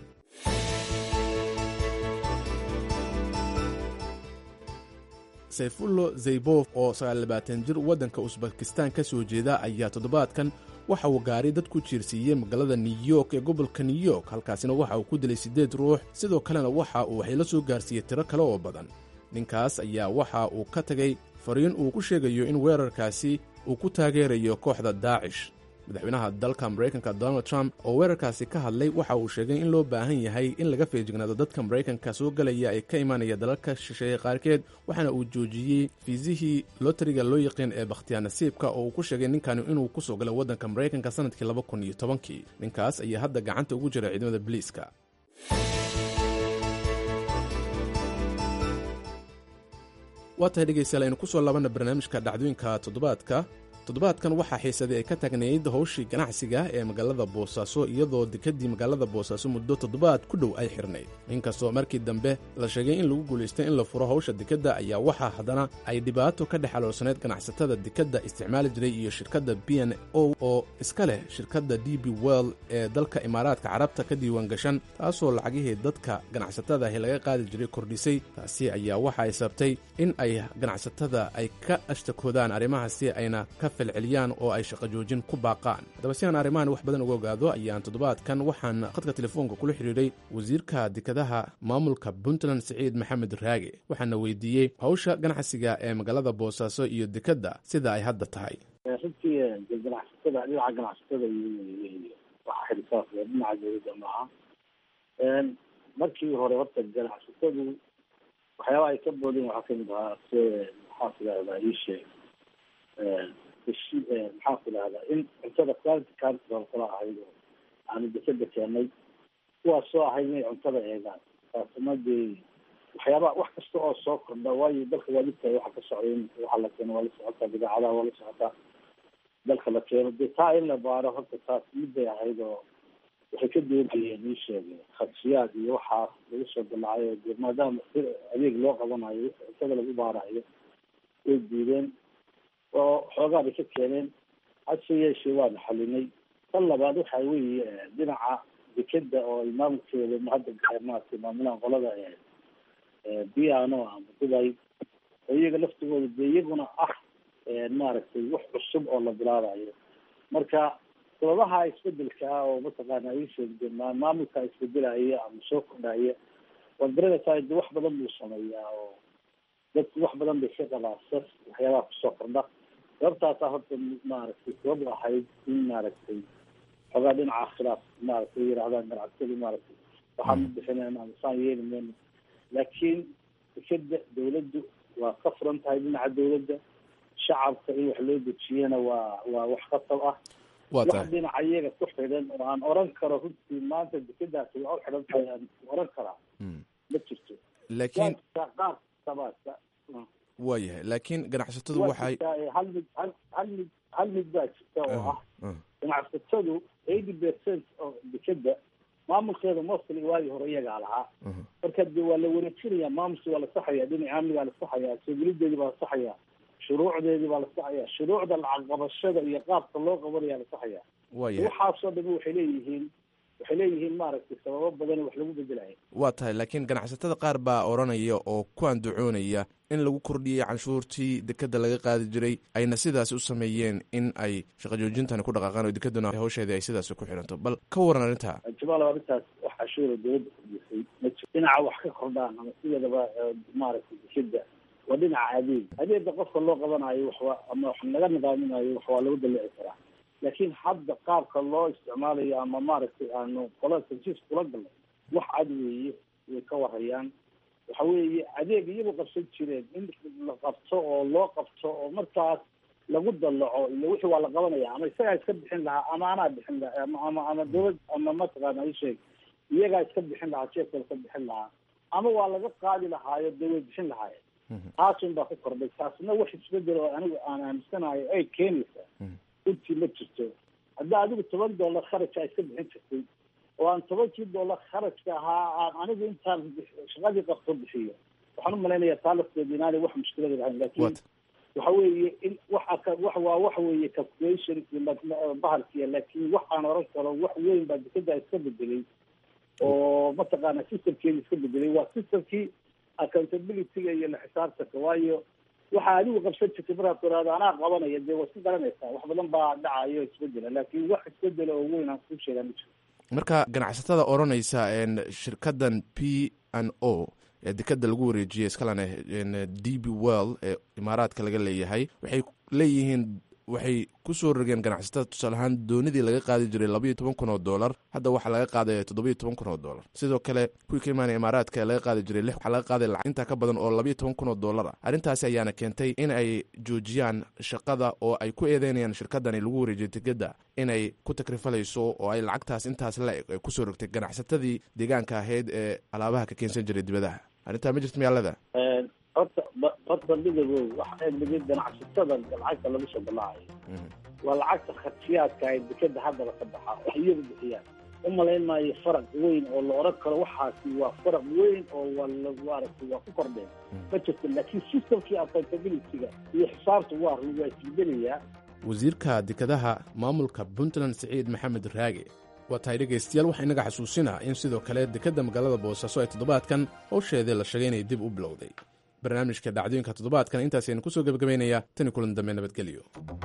S8: sayfullo zaybof oo sagaalaabaatan jir waddanka usbakistaan ka soo jeeda ayaa toddobaadkan waxa uu gaari dad ku jiirsiiyey magaalada new york ee gobolka new york halkaasina waxa uu ku dilay siddeed ruux sidoo kalena waxa uu waxay la soo gaarsiiyey tiro kale oo badan ninkaas ayaa waxa uu ka tegay fariin uu ku sheegayo in weerarkaasi uu ku taageerayo kooxda daacish madaxweynaha dalka maraykanka donald trump oo weerarkaasi ka hadlay waxa uu sheegay in loo baahan yahay in laga feejignaado dadka maraykanka soo galaya ee ka imaanaya dalalka shisheeye qaarkeed waxaana uu joojiyey fiisihii lotariga loo yaqiin ee bakhtiyaa nasiibka oo uu ku sheegay ninkani inuu ku soo galay waddanka maraykanka sanadkii laba kun iyo tobankii ninkaas ayaa hadda gacanta ugu jira ciidamada biliiska waa tahay dhegaystayaal aynu ku soo labanna barnaamijka dhacdooyinka toddobaadka toddobaadkan waxaa xiisaday ay ka taagnayd howshii ganacsiga ee magaalada boosaaso iyadoo dekadii magaalada boosaaso muddo toddobaad ku dhow ay xirnayd inkastoo markii dambe la sheegay in lagu guulaystay in la furo howsha dekadda ayaa waxaa haddana ay dhibaato ka dhex aloolsaneyd ganacsatada dekadda isticmaali jiray iyo shirkadda b n o oo iska leh shirkadda d b well ee dalka imaaraadka carabta ka diiwaan gashan taasoo lacagihii dadka ganacsatada ahi laga qaadi jiray kordhisay taasi ayaa waxa ay sabtay in ay ganacsatada ay ka ashtakoodaan arrimahaasi ayna ka celiyaan oo ay shaqo joojin ku baaqaan haddaba si aan arrimahan wax badan uga ogaado ayaan toddobaadkan waxaan khadka telefoonka kula xidhiidhay wasiirka dekadaha maamulka puntland siciid maxamed raage waxaana weydiiyey howsha ganacsiga ee magaalada boosaaso iyo dekadda sida ay hadda tahay
S9: runtii ganacsatada dhinaca ganacsatada waxa xilisaas dhinaca dowladda maaha markii hore horta ganacsatadu waxyaabaha ay ka boodeen waxaa kamid ahaa se maxaa tidahdaa iisheeg maxaa ku dhahdaa in cuntada quality control kala ahayd oo aanu dekada keenay kuwaas soo ahayd inay cuntada eegaan taasna dee waxyaabaa wax kasta oo soo kordha waayo dalka waa lidtahay waxa ka socday waxa la keeno waa la socotaa bidaacadaha waa la socotaa dalka la keeno dee taa in la baaro horta taas miday ahayd oo waxay ka doonayeen ii sheegay khadshiyaad iyo waxaas lagu soo dalacayo dee maadaama adeeg loo qabanayo cuntada lagu baarayo way diideen oo xoogaa bay ka keeneen hase yeeshee waana xalinay tan labaad waxa weeye dhinaca dekeda oo ay maamulkeeda hadda maaragtay maamulaan qolada biano ama dubay oo iyaga laftigooda dee iyaguna ah maaragtay wax cusub oo la bilaabayo marka sababaha isbedelka ah oo mataqaana ay sheegde maamulka isbedelaya ama soo kordhaya waad garanaysaa de wax badan buu sameeyaa oo dadku wax badan bay ka qabaasas waxyaabaha kusoo kordha sababtaasaa horta maaragtay sabab ahayd in maaragtay xoogaa dhinaca khilaaf maaragtay yidhahdaan ganacsadu maaragtay waxaan u bixinayna ama saan yeeli mayno laakiin dekeda dawladdu waa ka furan tahay dhinaca dawladda shacabka in wax loo dejiyana waa waa wax khatab ah
S8: waa
S9: wax
S8: tahay
S9: dhinaca iyaga ku xidhan oo aan oran karo runtii maanta dekedaasi waa u xidhan tahay aan oran karaa
S8: Mm.
S9: ma jirto
S8: laakiin
S9: qaar qaar sabaasa
S8: waa yahay laakiin ganacsatadu
S9: waa
S8: waxay
S9: jirtaa ee hal mid hal hal mid hal mid baa jirta oo ah
S8: Ah,
S9: ganacsatadu eighty percent oo dekeda ciidamada mostly waagii hore iyagaa lahaa marka de waa la wareejinaya maamusi waa la saxaya dhinaca amnigaa la saxaya soogelideedii baa la saxaya shuruucdeedii baa la saxaya shuruucda lacag qabashada iyo qaabka loo qabanaya la saxaya
S8: waayahay
S9: waxaasoo dhami waxay leeyihiin waxay leeyihiin maaragtay sababo badan wax lagu bedelaya
S8: waa tahay laakiin ganacsatada qaar baa odhanaya oo ku andacoonaya in lagu kordhiyey canshuurtii dekeda laga qaadi jiray ayna sidaasi u sameeyeen in ay shaqo joojintani ku dhaqaaqaan oo dekeduna hawsheedii ay sidaasi ku xiranto bal ka waran arrintaa
S9: jamaal arrintaas wax cashuura dowladda kordhisay ma jiro dhinaca wax ka kordhaan ama sideedaba eh, maaragtay dekeda waa dhinaca adeeg adeega qofka loo qabanayo waxwa ama wax laga nidaaminayo wax waa lagu dalici karaa laakiin hadda qaabka loo isticmaalayo ama maaragtay aanu qolada tansiis kula galnay wax cad weeye way ka warhayaan waxa weeye adeeg iyagu qabsan jireen in la qabto oo loo qabto oo markaas lagu dallaco iyo wixii waa la qabanaya ama isagaa iska bixin lahaa ama anaa bixin lahaa ama ama ama dowlad ama mataqaana isheeg iyagaa iska bixin lahaa jeefka iska bixin lahaa ama waa laga qaadi lahaayo dee way bixin lahaayeen taasun baa ku kordhay taasna wax isbedel oo anigu aan aaminsanayo ay keenaysaa runtii ma jirto hadda adigu toban dollar kharajka iska bixin jirtay oo aan tobankii dollar kharajka ahaa aan anigu intaan shaqadii qabto bixiyo waxaan u malaynayaa taa lafteeda inaanay wax mushkilada lahayn laakiin
S8: What?
S9: waxa weeye in waxa ka wax waa waxa weeye calculation bahalkiya laakiin wax aan oran karo wax weyn baa dekeda iska bedelay oo mataqaana systemkeeda iska bedelay waa systemkii accountability-ga iyo la xisaabtanka waayo waxa adigu qabsan jirtay markaad tiraahdo anaa qabanaya dee waa iska garanaysaa wax badan baa dhacayo isbedela laakiin wax isbedela oo weyn aan kuu sheegaa ma jiro
S8: marka ganacsatada odhanaysa n shirkadan p n o ee dekeda lagu wareejiyey iskalena n d b well ee imaaraadka laga leeyahay waxay leeyihiin waxay ku soo rogeen ganacsatada tusaale ahaan doonidii laga qaadi jiray labaiyo toban kun oo dollar hadda waxaa laga qaadaya toddobiyo toban kun oo dollar sidoo kale kuwii ka imaanaya imaaraadka ee laga qaadi jiray lix waxaa laga qaaday lacag intaa ka badan oo labaiyo toban kun oo dollar ah arrintaasi ayaana keentay in ay joojiyaan shaqada oo ay ku eedeynayaan shirkadani lagu wareejiyay dekeda inay ku takrifalayso oo ay lacagtaas intaas la eg ay kusoo rogtay ganacsatadii deegaanka ahayd ee alaabaha ka keensan jiray dibadaha arrintaa ma jirto miyaalada
S9: horta ba- horta midagow waxa mid ganacsatada lacagta lagu soo balaacayo waa lacagta kharjiyaadka ay dekeda haddaba ka baxa wax iyagu bixiyaan u malayn maayo faraq weyn oo la oran karo waxaasi waa faraq weyn oo waa la maaragtay waa ku kordheen ma jirto laakiin systemkii accountability-ga iyo xisaabta waa waa isbedelayaa
S8: wasiirka dekadaha maamulka puntland siciid maxamed raage waa tahay dhegaystayaal waxaa inaga xasuusinaa in sidoo kale dekedda magaalada boosaaso ay toddobaadkan howsheedii la sheegay inay dib u bilowday barnaamijka dhacdooyinka toddobaadkan intaasaynu kusoo gebagabaynayaa tani kulan dambe nabadgelyo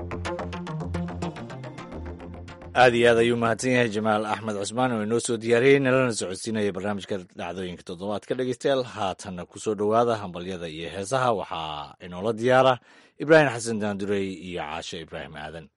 S1: aad iyo aad ayuu mahadsan yahay jamaal axmed cusmaan oo inoo soo diyaariyey nalana socodsiinaya barnaamijka dhacdooyinka toddobaadka dhegeystayaal haatanna kusoo dhowaada hambalyada iyo heesaha waxaa inoola diyaara ibraahim xasan daandurey iyo caashe ibraahim aadan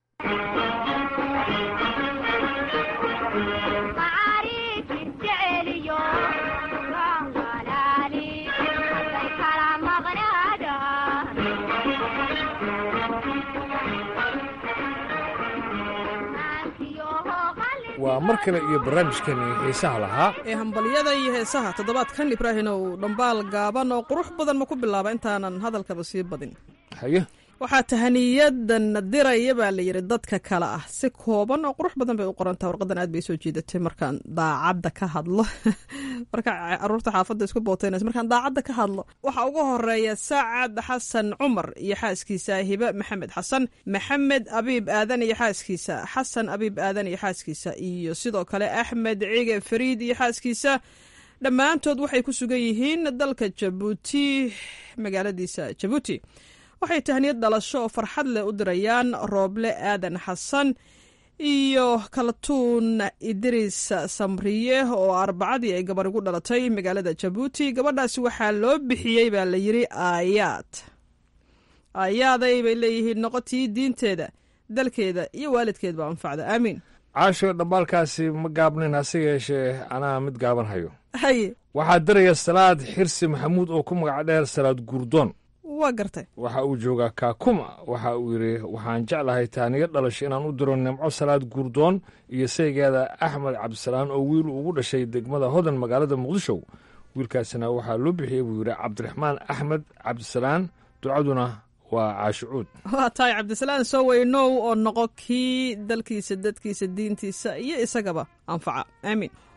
S7: waa mar kale iyo barnaamijkeenii xiisaha lahaa
S10: ee hambalyada iyo heesaha toddobaadkan ibraahinow dhambaal gaaban oo qurux badan ma ku bilaaba intaanan hadalkaba sii badin
S7: haye
S10: waxaa tahaniyadan diraya baa la yidhi dadka kale ah si kooban oo qurux badan bay u qorantaha warqadan aad bay soo jiidatay markaan daacadda ka hadlo marka caruurta xaafadda isku booteynaysa markaan daacadda ka hadlo waxaa ugu horeeya sacad xasan cumar iyo xaaskiisa hibe maxamed xasan maxamed abiib aadan iyo xaaskiisa xasan abiib aadan iyo xaaskiisa iyo sidoo kale axmed cige fariid iyo xaaskiisa dhammaantood waxay ku sugan yihiin dalka jabuuti magaaladiisa jabuuti waxay tahniyad dhalasho oo farxad leh u dirayaan rooble aadan xasan iyo kalatuun idriis samriye oo arbacadii ay gabar igu dhalatay magaalada jabuuti gabadhaasi waxaa loo bixiyey baa la yidhi aayaad aayaaday bay leeyihiin noqotii diinteeda dalkeeda iyo waalidkeed baa anfacda aamiin
S7: caasho dhambaalkaasi ma gaabnin hase yeeshee anaa mid gaaban hayo
S10: haye
S7: waxaa diraya salaad xirsi maxamuud oo ku magac dheer salaad guurdoon
S10: waa gartay
S7: waxa uu joogaa kaakuma waxa uu yidhi waxaan jeclahay taaniyo dhalasho inaan u diro nimco salaad guurdoon iyo saygeeda axmed cabdisalaan oo wiil ugu dhashay degmada hodan magaalada muqdisho wiilkaasina waxaa loo bixiyey buu yidhi cabdiraxmaan axmed cabdisalaan ducaduna waa caashicuud
S10: waa tahay cabdisalaan soo weynow oo noqo kii dalkiisa dadkiisa diintiisa iyo isagaba anfaca aamiin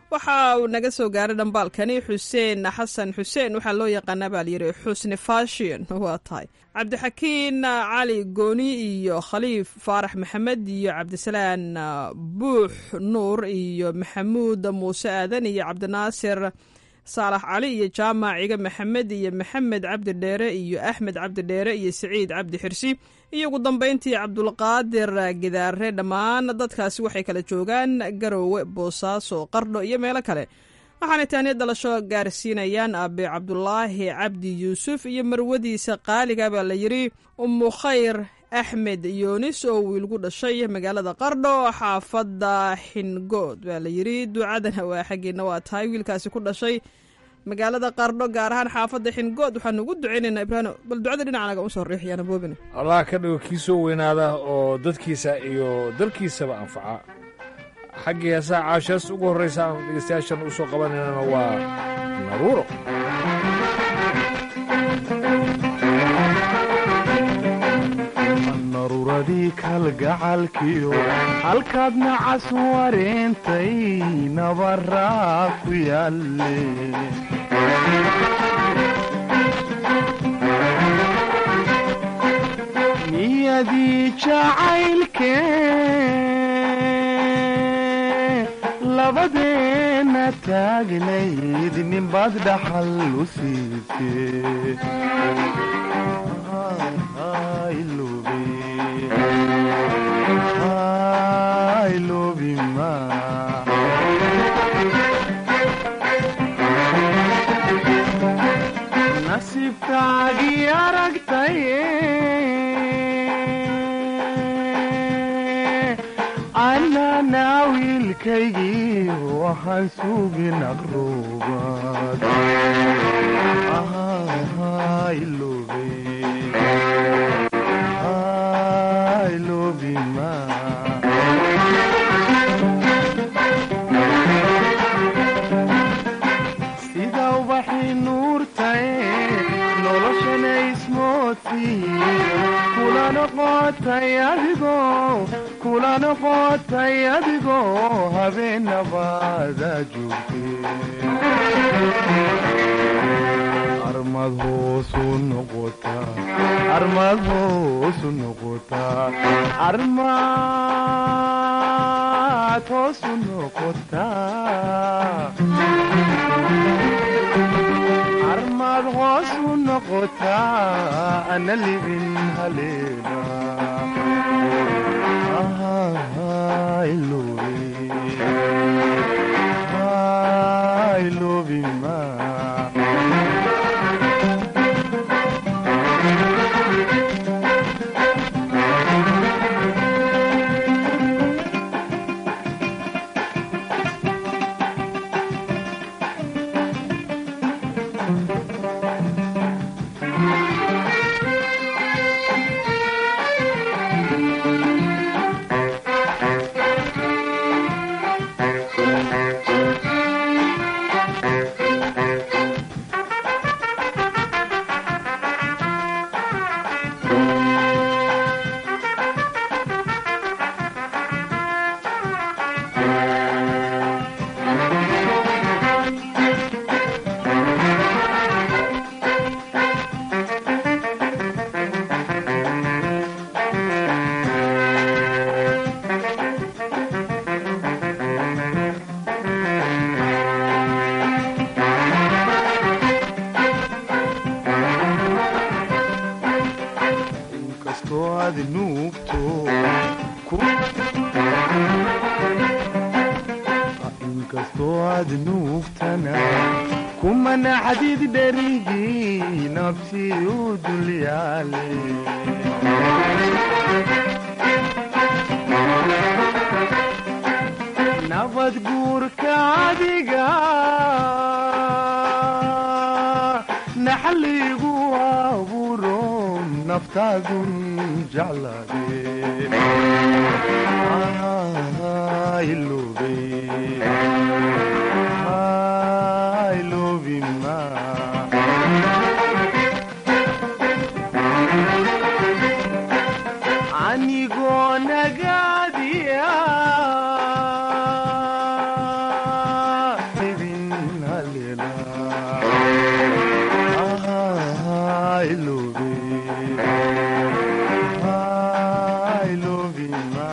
S10: waxa uu naga soo gaaray dhambaalkani xuseen xasan xuseen waxaa loo yaqaanaa baa layidhi xusni fashion waa tahay cabdixakiin cali gooni iyo khaliif faarax maxamed iyo cabdisalaan buux nuur iyo maxamuud muuse aadan iyo cabdinaasir saalax cali iyo jaamac ciga maxamed iyo maxamed cabdi dheere iyo axmed cabdi dheere iyo siciid cabdi xirsi iyo ugu dambeyntii cabdulqaadir gidaare dhammaan dadkaasi waxay kala joogaan garoowe boosaaso qardho iyo meelo kale waxaanay taaniya dhalasho gaarsiinayaan aabe cabdulaahi cabdi yuusuf iyo marwadiisa qaaliga baa la yidhi umu khayr axmed yoonis oo wiilgu dhashay magaalada qardho xaafadda xingood baa la yidhi ducadana waa xaggeena waa tahay wiilkaasi ku dhashay magaalada qardho gaar ahaan xaafadda xingood waxaanu ugu ducaynaynaa ibraahim bal ducada dhinacanaga usoo riixyaana boobine
S7: allah ka dhigo kii soo weynaada oo dadkiisa iyo dalkiisaba anfaca xaggii heesaha caashaas ugu horraysa aan dhegeystayaashan u soo qabanaynana waa naruuro
S11: naruuradii kalgacalkiyo halkaad nacas wareentay nabaraa ku yaalle niyadii jacaylke labadeenna taagnayd ninbaad dhaxal u siisee nasiibkaagii aragtaye annana wiilkaygii waxaan sugin aqruubad sida ubaxii nuurtae noloshana ismoodsiiye kula noqotay adigoo kula noqotay adigoo habeenabaada joogtee armad hoosu noqotaa armad hoosu noqotaa armad hoosu noqotaa armad hoosu noqotaa ana libin haleena inkastoo aad nuugto inkastoo aad nuugtana kumana xadiid dherigii nabsi u dulyaale nabad guurka adiga naxaligu abuuro naftaadun jeclaade anigoo nagaadiya jecla Ah, I love you. I love you, ma.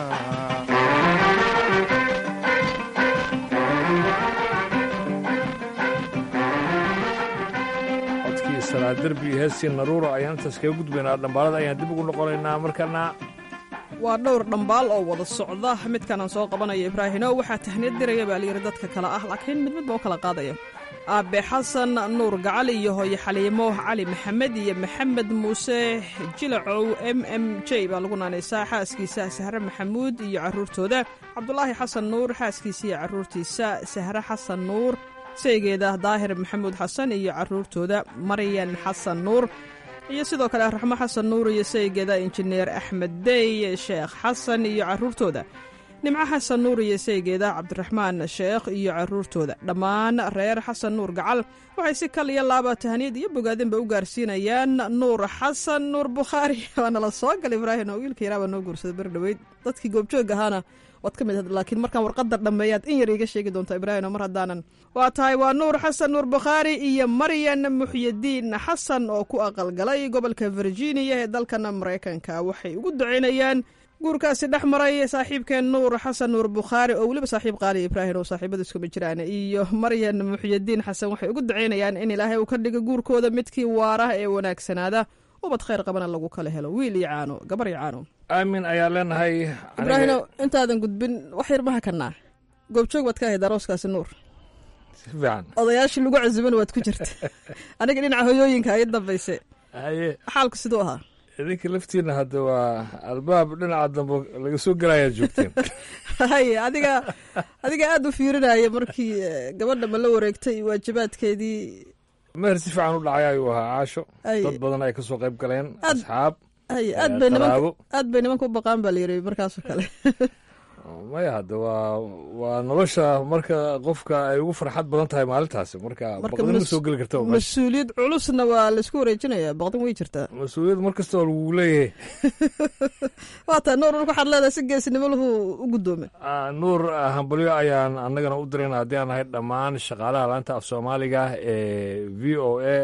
S7: codkii salaad derbi iyo heestii naruuro ayaan intaas kaga gudbaynaa dhambaalada ayaan dib ugu noqonaynaa markana
S10: waa dhowr dhambaal oo wada socda midkanaan soo qabanaya ibraahino waxaa tahniyad diraya baa layidhi dadka kale ah laakiin mid midba u kala qaadaya aabe xasan nuur gacal iyo hooye xaliimo cali maxamed iyo maxamed muuse jilacow m m j baa lagu naanaysaa xaaskiisa sahre maxamuud iyo caruurtooda cabdulaahi xasan nuur xaaskiisa iyo caruurtiisa sahre xasan nuur saygeeda daahir maxamuud xasan iyo caruurtooda maryan xasan nuur iyo sidoo kale raxmo xasan nuur iyo saygeeda injineer axmed dey sheekh xasan iyo caruurtooda nimco xasan nuur iyo saygeeda cabdiraxmaan sheekh iyo caruurtooda dhammaan reer xasan nuur gacal waxay si kal iyo laaba tahniyad iyo bogaadinba u gaarsiinayaan nuur xasan nuur bukhaari waana la soo gal ibraahim oo wiilka yaraabaa noo guursaday beri dhoweyd dadkii goobjoog ahaana waad ka mid ahayd laakiin markaan warqadda dhammeeyaad in yar iiga sheegi doonta ibraahim mar haddaanan waa tahay waa nuur xasan nuur bukhaari iyo maryan muxyidiin xasan oo ku aqalgalay gobolka virginia ee dalkan maraykanka waxay ugu ducaynayaan guurkaasi dhex maray saaxiibkeen nuur xasan nuur bukhaari oo weliba saaxiib qaali ibraahim oo saaxiibadu iskuma jiraan iyo maryan muxyidiin xasan waxay ugu ducaynayaan in ilaahay uu ka dhigo guurkooda midkii waara ee wanaagsanaada ubad khayr qabana lagu kala helo wiil iyo caano gabar iyo caano
S7: aamin ayaa leenahay
S10: ibraahino intaadan gudbin wax yar maha kanaa goobjoog baad ka ahayd arooskaasi nuur
S7: si fiican
S10: odayaashii lagu casuban waad ku jirta aniga dhinaca hoyooyinka ay dambayse
S7: haye
S10: xaalku siduu ahaa
S7: idinka laftiina hadda waa albaab dhinaca dambe laga soo gelayaad joogteen
S10: hay adiga adiga aada u fiirinaya markii gabadha ma la wareegtay waajibaadkeedii
S7: meher si fiican u dhacay ayuu ahaa caasho
S10: Ay.
S7: dad badan ay ka soo qayb galeen
S10: Aad-
S7: asxaab
S10: hay
S7: Eh,
S10: aad bay nimanka
S7: qaraabo.
S10: aad bay nimanka u baqaan baa la yiri markaasoo kale
S7: maya hadda waa waa nolosha marka qofka ay ugu farxad badan tahay maalintaasi marka
S10: Marka
S7: baqdin ma
S10: mas-
S7: soo geli karta meesha
S10: mas-uuliyad culusna waa laisku wareejinaya baqdin way jirtaa
S7: mas-uuliyad mar kasta oo lagu leeyahay
S10: waa taa nuur marka waxaad leedahay si geesinimo lahu u guddoome
S7: Ah, nuur ah, hambalyo ayaan annagana u dirayna haddii aan nahay dhammaan shaqaalaha laanta af soomaaliga ee v o a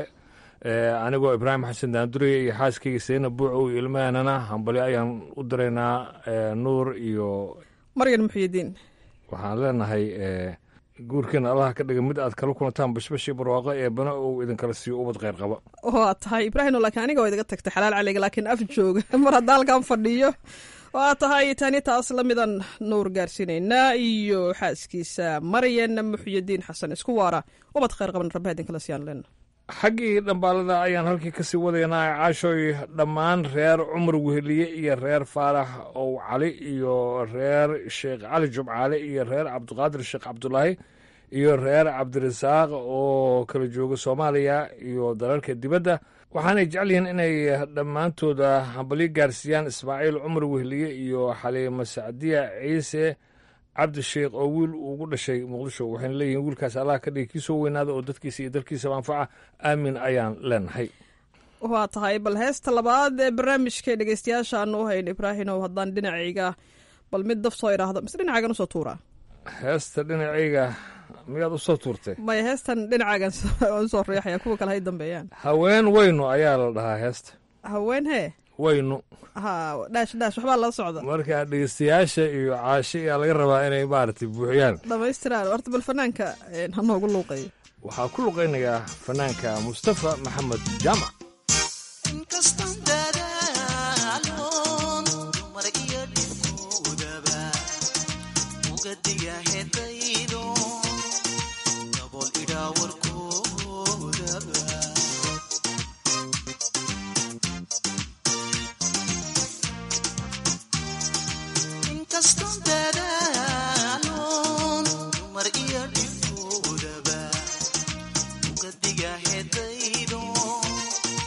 S7: anigoo ibraahim xasan daanduriye iyo xaaskayga sayna buucow iyo ilmahanana hambalyo ayaan u diraynaa eh, nuur iyo
S10: maryan muxyidiin
S7: waxaan leenahay eh, guurkeena allaha ka dhiga mid aad kala kulantaan bashbashii barwaaqo ee bana uu idinkala siiyo ubad kheyr qaba
S10: waa tahay ibraahim laakiin aniga waa idaga tagtay xalaal caliga laakiin af jooga mar hadda halkan fadhiyo waa tahay tani taas la midan nuur gaarsiinaynaa iyo xaaskiisa maryan muxyidiin xasan isku waara ubad khayr qaban rabba idinkala siyaan leena
S7: xaggii dhambaalada ayaan halkii kasii wadaynaa caashooy dhammaan reer cumar weheliye iyo reer faarax ow cali iyo reer sheekh cali jumcaale iyo reer cabdiqaadir sheekh cabdulaahi iyo reer cabdirasaaq oo kala jooga soomaaliya iyo dalalka dibadda waxaanay jecel yihiin inay dhammaantooda hambalyo gaarsiiyaan ismaaciil cumar weheliye iyo xaliimo sacdiya ciise cabdisheekh oo wiil ugu dhashay muqdisho waxayna leeyihiin wiilkaas allah ka dhigi kii soo weynaada oo dadkiisa iyo dalkiisaba anfaca aamin ayaan leenahay
S10: waa tahay bal heesta labaad ee barnaamijka dhegeystayaasha aanu u hayn ibraahimow haddaan dhinacayga bal mid daf soo idhaahdo mise dhinacaagan usoo tuuraa
S7: heesta dhinacayga miyaad u soo tuurtay
S10: maya heestan dhinacaagan usoo riixaya kuwa kale hay dambeeyaan
S7: haween weynu ayaa la dhahaa heesta
S10: haween hee
S7: weynu
S10: ha dhaash dhaash waxbaa la socda
S7: marka dhegeystayaasha iyo caasho ayaa laga rabaa inay maaragtay buuxiyaan
S10: dhamaystiraan horta bal fanaanka ha noogu luuqayo
S7: waxaa ku luqaynayaa fanaanka mustafa maxamed jaamac
S12: Diga hedaydo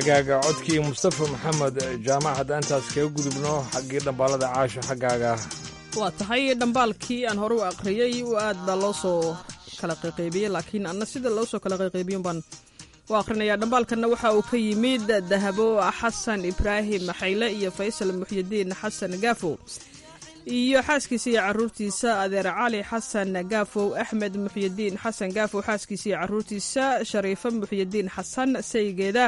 S7: xaggaaga codkii mustafa maxamed jaamac haddaan intaas kaga gudubno xaggii dhambaalada caasho xaggaaga
S10: waa tahay dhambaalkii aan hore u aqriyey u aad baa loo soo kala qayqaybiyey laakiin anna sida loo soo kala qayqaybiyun baan u aqrinaya dhambaalkanna waxa uu ka yimid dahabo xasan ibraahim maxayle iyo faysal muxyidiin xasan gaafow iyo xaaskiisa iyo caruurtiisa adeer cali xasan gaafow axmed muxyidiin xasan gaafow xaaskiisa iyo caruurtiisa shariifo muxyidiin xasan saygeeda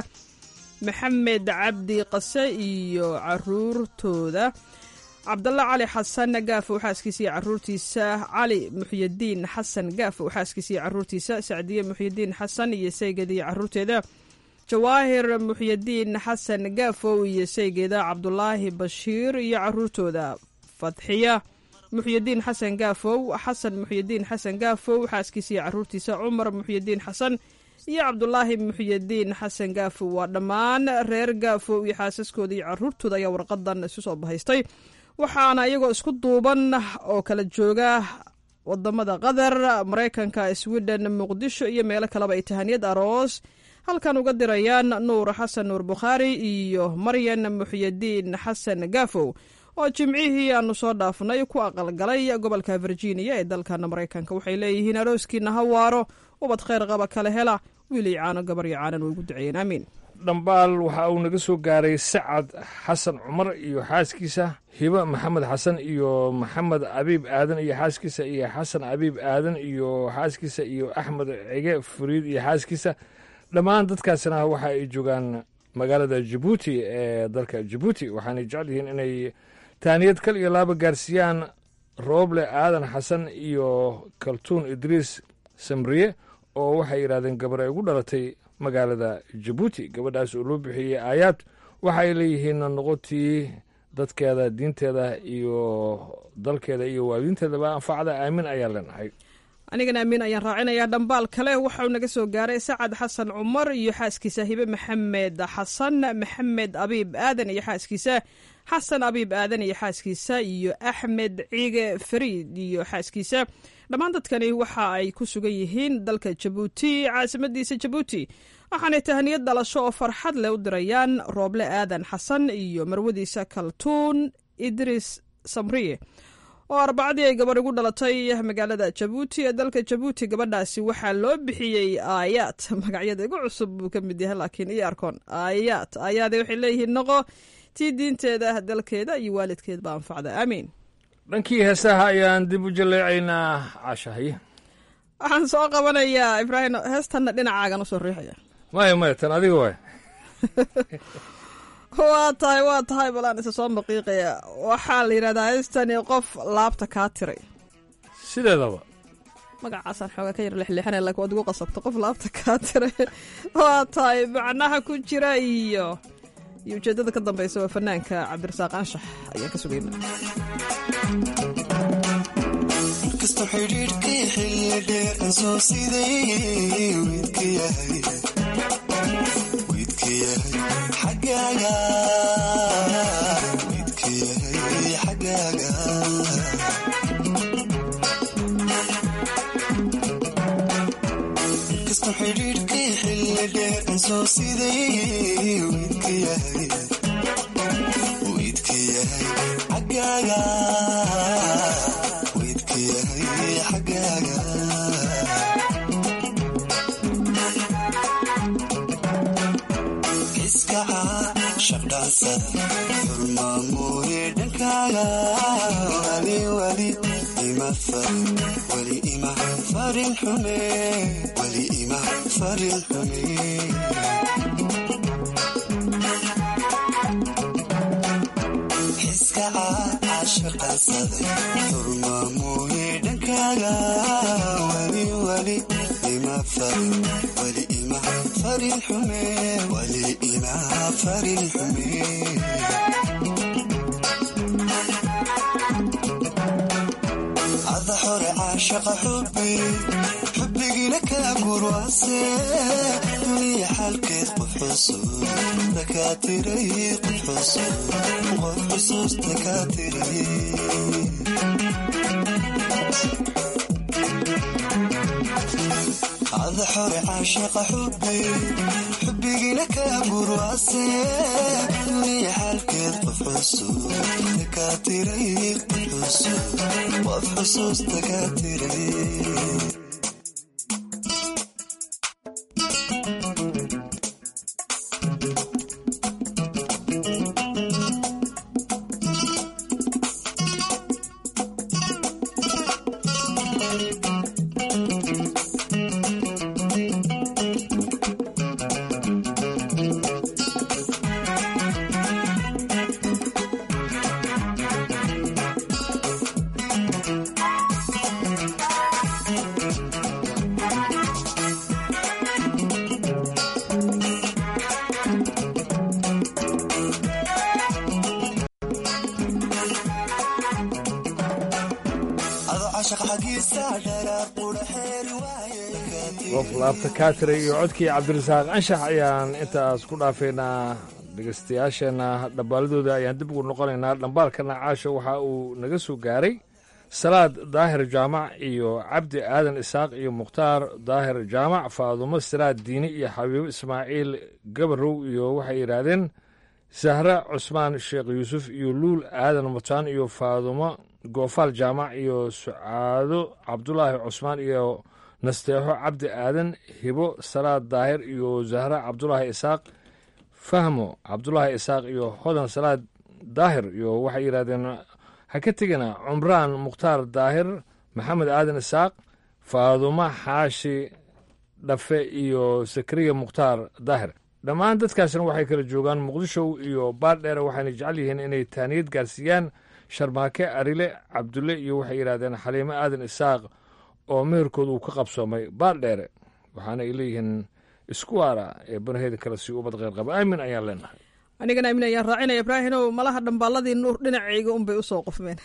S10: maxamed cabdi qase iyo caruurtooda cabdalla cali xasan gaafow xaaskiisa iyo caruurtiisa cali muxyidiin xasan gaafow xaaskiisa iyo caruurtiisa sacdiye muxyidiin xasan iyo saygeeda iyo caruurteeda jawaahir muxyidiin xasan gaafow iyo saygeeda cabdulaahi bashiir iyo caruurtooda fadxiya muxyidiin xasan gaafow xasan muxyidiin xasan gaafow xaaskiisa iyo caruurtiisa cumar muxyidiin xasan iyo cabdulaahi muxyidiin xasan gaafow waa dhammaan reer gaafow iyo xaasaskooda iyo caruurtooda ayaa warqadan isu soo bahaystay waxaana iyagoo isku duuban oo kala jooga wadamada qatar maraykanka sweden muqdisho iyo meelo kaleba ay tahaniyad aroos halkan uga dirayaan nuur xasan nuur bukhaari iyo maryan muxyidiin xasan gaafow oo jimcihii aanu soo dhaafnay ku aqalgalay gobolka virginia ee dalkana maraykanka waxay leeyihiin arooskiina ha waaro ubad khayr qaba kale hela wiilay caano gabar iyo caanan way ugu duceeyeen aamiin
S7: dhambaal waxa uu naga soo gaaray sacad xasan cumar iyo xaaskiisa hibo maxamed xasan iyo maxamed abiib aadan iyo xaaskiisa iyo xasan abiib aadan iyo xaaskiisa iyo axmed cige furiid iyo xaaskiisa dhammaan dadkaasina waxa ay joogaan magaalada jabuuti ee dalka jabuuti waxaanay jecel yihiin inay taaniyad kal iyo laaba gaarsiiyaan rooble aadan xasan iyo kaltuun idriis samriye oo waxay yidhahdeen gabar ay ugu dhalatay magaalada jabuuti gabadhaas oo loo bixiyey aayaad waxa ay leeyihiin noqotii dadkeeda diinteeda iyo dalkeeda iyo waalidiinteedaba anfacda aamin ayaan leenahay
S10: anigana amiin ayaan raacinayaa dhambaal kale waxauu naga soo gaaray sacad xasan cumar iyo xaaskiisa hibe maxamed xasan maxamed abiib aadan iyo xaaskiisa xasan abiib aadan iyo xaaskiisa iyo axmed ciige fariid iyo xaaskiisa dhammaan dadkani waxa ay ku sugan yihiin dalka jabuuti caasimadiisa jabuuti waxaanay tahaniyad dhalasho oo farxad leh u dirayaan rooble aadan xasan iyo marwadiisa kaltuun idris samriye oo arbacadii ay gabarh igu dhalatay magaalada jabuuti ee dalka jabuuti gabadhaasi waxaa loo bixiyey aayaad magacyada igu cusub buu ka mid yahay laakiin iyo arkoon aayaad aayaade waxay leeyihiin noqo tii diinteeda dalkeeda iyo waalidkeedba anfacda aamiin
S7: dhankii heesaha ayaan dib u jaleecaynaa cashahay
S10: waxaan soo qabanayaa ibraahim heestanna dhinacaagan usoo riixaya
S7: maya maya tan adiga waay
S10: waa tahay waa tahay balaan isa soo maqiiqaya waxaa la yidhahdaa heestani qof laabta kaa tiray
S7: sideedaba
S10: magacaasaan xoogaa ka yar lexleexanay laakiin waad igu qasabta qof laabta kaa tiray waa tahay macnaha ku jira iyo iyo ujeeddada ka dambeysa waa fanaanka cabdirasaaq anshax ayaan ka sugayna
S11: markasta xidhiidhkii xilli dheer soo siday wiidka yahay wiidka yahay xaggaaga wiidka yahay xaggaaga markasta xidhiidhkii xilli dheer soo siday wiidka yahay wiidka yahay xaggaaga wiidka yahay xaggaaga iskaca shaqdhaansada xurmaamuye dhankaaga wali wali ima farin wali ima farin xume wali ima farin xume iskaca cashaqansaday xurmaamuye dhankaaga wali wali ima farin wali ima farin xume wali ima farin xume ada xore caashaqa xubi xubbigiina kala gurwaase duniya xalkeed qof xusuus dakaatiray qof xusuus qof xusuus dakaatiray ada xore caashaqa xubi xubbigii wayna ka burwase duniya xaalkeed qof cusub kaa tiray qof cusub qof xusuusta kaa tiray
S7: qof laabta kaatire iyo codkii cabdirasaaq anshax ayaan intaas ku dhaafaynaa dhegaystayaasheenna dhambaaladooda ayaan dib ugu noqonaynaa dhambaalkana caasho waxa uu naga soo gaaray salaad daahir jaamac iyo cabdi aadan isaaq iyo mukhtaar daahir jaamac faadumo siraad diini iyo xabiibo ismaaciil gabarow iyo waxay yidhaahdeen sahre cusmaan sheekh yuusuf iyo luul aadan mutaan iyo faadumo goofaal jaamac iyo sucaado cabdulaahi cusmaan iyo nasteexo cabdi aadan hibo salaad daahir iyo zahra cabdulaahi isaaq fahmo cabdulaahi isaaq iyo hodan salaad daahir iyo waxay yidhahdeen ha ka tegina cumraan mukhtaar daahir maxamed aadan isaaq faadumo xaashi dhafe iyo sakariya mukhtaar daahir dhammaan dadkaasna waxay kala joogaan muqdisho iyo baardheere waxayna jecel yihiin inay taaniyad gaarsiiyaan sharmaake arile cabdulle iyo waxay yidhahdeen xaliimo aadan isaaq oo meherkooda uu ka qabsoomay baardheere waxaana ay leeyihiin isku waara ee banaheeda kale si ubad qeyrqaba aamin ayaan leenahay
S10: anigana aamin ayaan raacinaya ibraahinow malaha dhambaaladii nuur dhinacayga unbay usoo qofmeen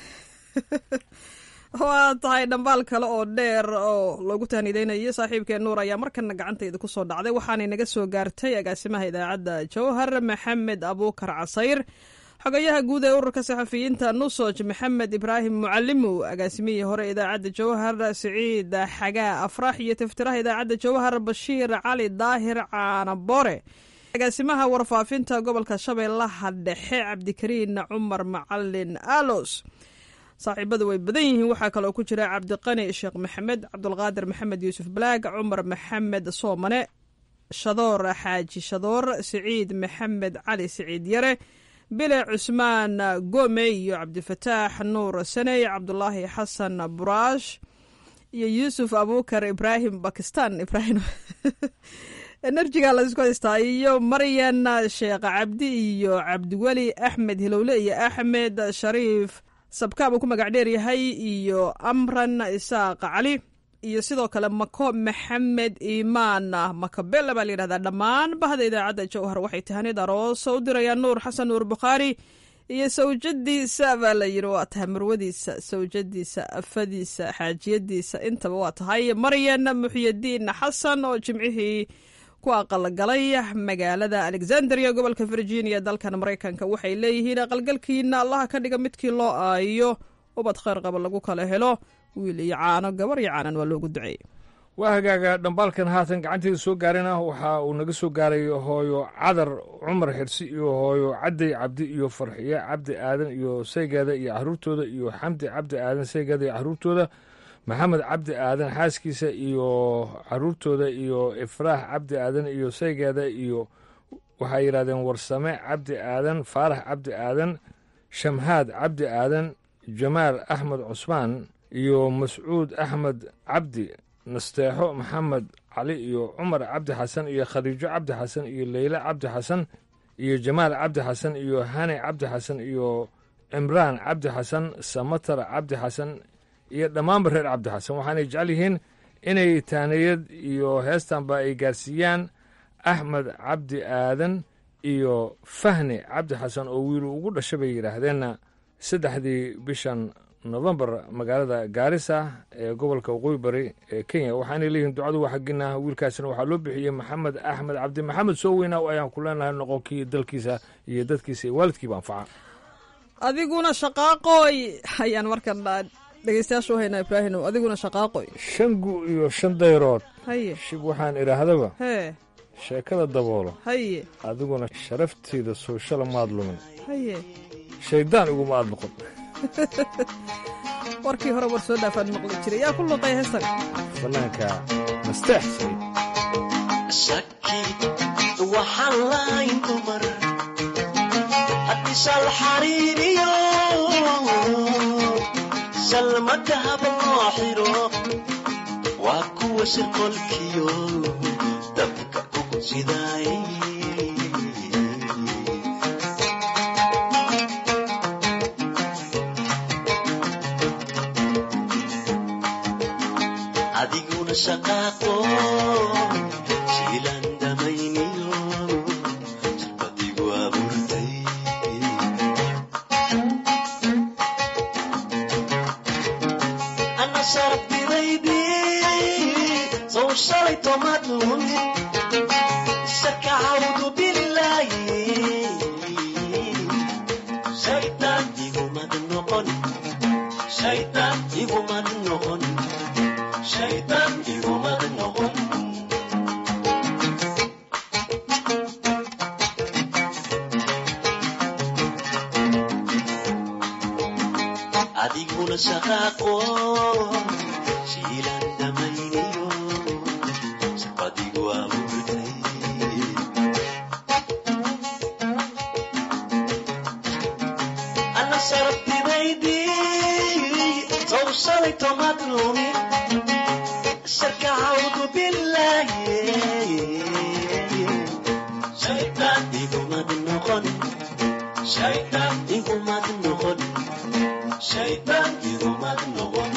S10: waa tahay dhambaal kale oo dheer oo loogu tahnideynayo saaxiibkee nuur ayaa markana gacantayda kusoo dhacday waxaanay naga soo gaartay agaasimaha idaacadda jawhar maxamed abuukar casayr xogayaha guud ee ururka saxafiyiinta nusoj maxamed ibraahim mucalimow agaasimihii hore idaacadda jawhar siciid xagaa afrax iyo tiftiraha idaacadda jawhar bashiir cali daahir caanabore agaasimaha warfaafinta gobolka shabeellaha dhexe cabdikariin cumar macalin alos saaxiibadu way badan yihiin waxaa kaloo ku jira cabdiqani sheekh maxamed cabdulqaadir maxamed yuusuf balaag cumar maxamed soomane shadoor xaaji shadoor siciid maxamed cali siciid yare bile cusmaan gome iyo cabdifataax nuur saney cabdulaahi xasan buraash iyo yuusuf abuukar ibraahim bakistan ibraahim enerjiga laisku haystaa iyo maryan sheekh cabdi iyo cabdiweli axmed hilowle iyo axmed shariif sabkaab uu ku magac dheer yahay iyo amran isaaq cali iyo sidoo kale mako maxamed iimaan makabele baa layidhahdaa dhammaan bahda idaacadda jawhar waxay tahanid arooso u dirayaan nuur xasan nuur bukhaari iyo sawjadiisa baa la yidhi waa tahay marwadiisa sawjadiisa afadiisa xaajiyadiisa intaba waa tahay maryan muxyadiin xasan oo jimcihii ku aqalgalay magaalada alexandria gobolka virginia dalkan maraykanka waxay leeyihiin aqalgalkiina allaha ka dhiga midkii loo aayo ubad khayr qaba lagu kala helo wiil iyo caano gabar iyo caanan waa loogu duceeyey
S7: waa hagaaga dhambaalkan haatan gacanteeda soo gaarina waxa uu naga soo gaaray hooyo cadar cumar xirsi iyo hooyo cadday cabdi iyo farxiye cabdi aadan iyo saygeeda iyo caruurtooda iyo xamdi cabdi aadan saygeeda iyo caruurtooda maxamed cabdi aadan xaaskiisa iyo caruurtooda iyo ifraax cabdi aadan iyo saygeeda iyo waxay yidhahdeen warsame cabdi aadan faarax cabdi aadan shamhaad cabdi aadan jamaal axmed cusmaan iyo mascuud axmed cabdi nasteexo maxamed cali iyo cumar cabdi xasan iyo khadiijo cabdi xasan iyo leyle cabdi xasan iyo jamaal cabdi xasan iyo hane cabdi xasan iyo cimraan cabdi xasan samatar cabdi xasan iyo dhammaanba reer cabdi xasan waxaanay jecel yihiin inay taaniyad iyo heestanba ay gaarsiiyaan axmed cabdi aadan iyo fahni cabdi xasan oo wiilu ugu dhasha bay yidhaahdeenna saddexdii bishan nofembar magaalada gaarisa ee gobolka waqooyi bari ee kenya waxaanay leeyihiin ducadu waa xaggina wiilkaasina waxaa loo bixiyey maxamed axmed cabdi maxamed soo weynaa ayaan ku leenahay noqonkii dalkiisa iyo dadkiisa iyo waalidkiiba anfaca
S10: adiguna shaqaaqooy ayaan markan dhegeystayaasha u haynaa ibraahimow adiguna shaqaaqoy
S7: shan gu iyo shan dayrood
S10: haye
S7: shib waxaan idhaahdaba
S10: hee
S7: sheekada daboolo
S10: haye
S7: adiguna sharafteeda sooshal maad lumin
S10: haye
S7: shayddaan iguma aad noqon
S10: warkii hore war soo dhaafaan maqli jiray yaa ku luqay heestan
S7: fanaanka nasteex sayd
S11: shaki waxaan lahayn dumar haddii shal xariiriyo shalmadahaba loo xiro waa kuwa shirqolkiyo dabka ugu sidaay adiguna shaqaaqo shiilan damayniyo shirqadigu abuurtay ana sharabtidaydi sow shalay tomaad lumin shaka cawdu bilaayi shaytaan igumad noqon shaytaan igumad noqon shaytaan igumad noqon adiguna shaqaaqo shiilan damayniyo shaqadigu abuurtay ana sharabtidaydi sow shalay tomaad lumi sharka cawdu bilaaye shaytaan igumad noqon shaytaan igumad noqon shaytaan igumad noqon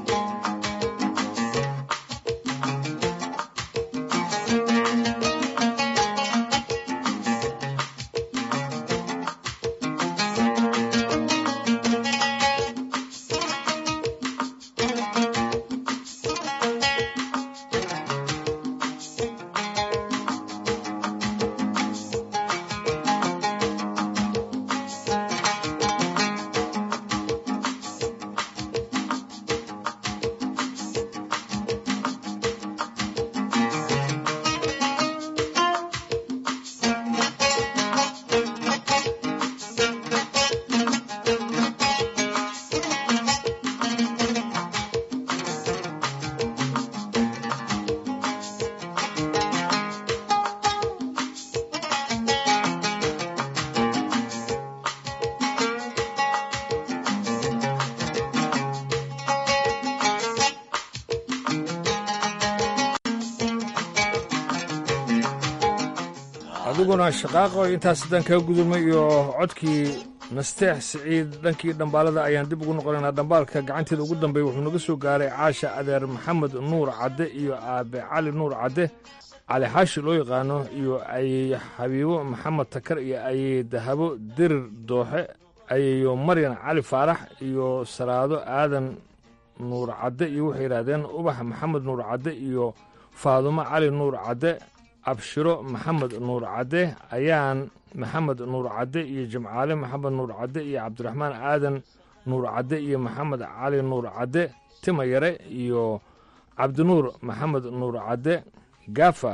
S7: adiguna shaqaaqo intaas haddaan kaga gudubnay iyo codkii nasteex siciid dhankii dhambaalada ayaan dib ugu noqonaynaa dhambaalka gacanteeda ugu dambeeya wuxuu naga soo gaaray caasha adeer maxamed nuur cadde iyo aabe cali nuur cadde cali xaashi loo yaqaano iyo ayey xabiibo maxamed takar iyo ayey dahabo dirir dooxe ayeyo maryan cali faarax iyo salaado aadan nuur cadde iyo waxay yidhaahdeen ubax maxamed nuur cadde iyo faadumo cali nuur cadde abshiro maxamed nuur cadde ayaan maxamed nuur cadde iyo jimcaale maxamed nuur cadde iyo cabdiraxmaan aadan nuur cadde iyo maxamed cali nuur cadde tima yare iyo cabdinuur maxamed nuur cadde gafa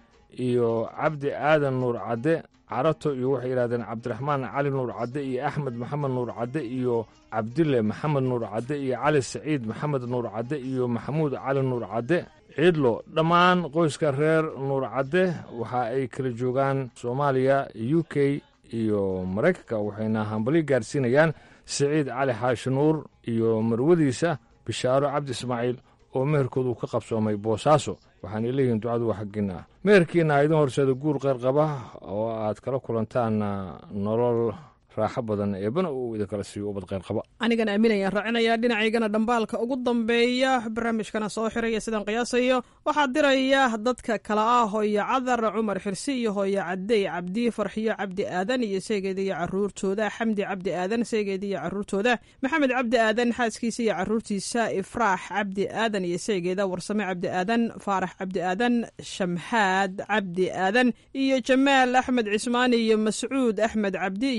S7: iyo cabdi aadan nuur cadde carato iyo waxay yidhahdeen cabdiraxmaan cali nuur cadde iyo axmed maxamed nuur cadde iyo cabdille maxamed nuur cadde iyo cali saciid maxamed nuur cadde iyo maxamuud cali nuur cadde ciidlo dhammaan qoyska reer nuur cadde waxa ay kala joogaan soomaaliya u k iyo maraykanka waxayna hambali gaarsiinayaan siciid cali xaashi nuur iyo marwadiisa bishaaro cabdi ismaaciil oo meherkoodu ka qabsoomay boosaaso waxaanay leeyihiin ducadu waa xaggiinna meherkiina idin horseeda guur qeyrqaba oo aad kala kulantaan nolol raaxo badan eebana uu idinkala siiyo ubad qeyrqaba
S10: anigana aaminayaan raacinayaa dhinacaygana dhambaalka ugu dambeeya barnaamijkana soo xiraya sidaan qiyaasayo waxaa diraya dadka kale ah hooyo cadar cumar xirsi iyo hooyo cadey cabdi farxiyo cabdi aadan iyo seegeeda iyo caruurtooda xamdi cabdi aadan seegeeda iyo caruurtooda maxamed cabdi aadan xaaskiisa iyo caruurtiisa ifraax cabdi aadan iyo seegeeda warsame cabdi aadan faarax cabdi aadan shamxaad cabdi aadan iyo jamaal axmed cismaani iyo mascuud axmed cabdi iyo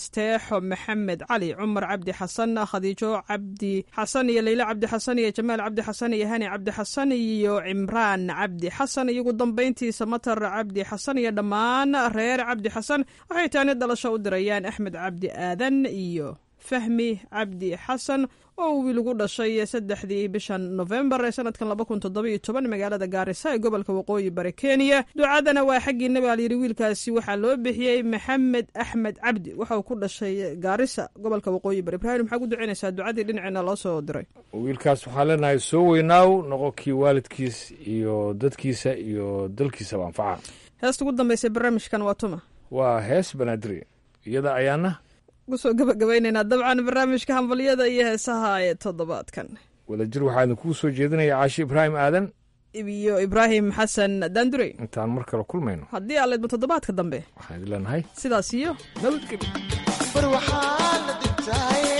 S10: nasteexo maxamed cali cumar cabdi xasan khadiijo cabdi xasan iyo leyla cabdi xasan iyo jamaal cabdi xasan iyo hani cabdi xasan iyo cimraan cabdi xasan iyo ugu dambayntiisa matar cabdi xasan iyo dhammaan reer cabdi xasan waxay taani dhalasho u dirayaan axmed cabdi aadan iyo fahmi cabdi xasan oo wiil ugu dhashay saddexdii bishan nofembar ee sanadkan laba kun toddoba iyo toban magaalada gaarisa ee gobolka waqooyi bari kenya ducadana waa xaggiina baa layidhi wiilkaasi waxaa loo bixiyey maxamed axmed cabdi waxa uu ku dhashay gaarisa gobolka waqooyi bari ibraahim maxaa ku ducaynaysaa ducadii dhinaceena loo soo diray
S7: wiilkaas waxaa leenahay soo weynaaw noqo kii waalidkiis iyo dadkiisa iyo dalkiisaba anfaca
S10: heesta ugu dambaysa barnaamijkan waa tuma
S7: waa hees banaadiri iyada ayaana
S10: kusoo gabagabaynaynaa dabcan barnaamijka hambalyada iyo heesaha ee toddobaadkan
S7: wadajir waxaa idinkugu soo jeedinaya caashi ibraahim aadan
S10: iyo ibraahim xasan daandurey
S7: intaan mar kale kulmayno
S10: haddii aa leedmo toddobaadka dambe
S7: waxaan idin leenahay
S10: sidaas iyo
S7: nabadgelyo
S11: bar waxaa la dhigtaaye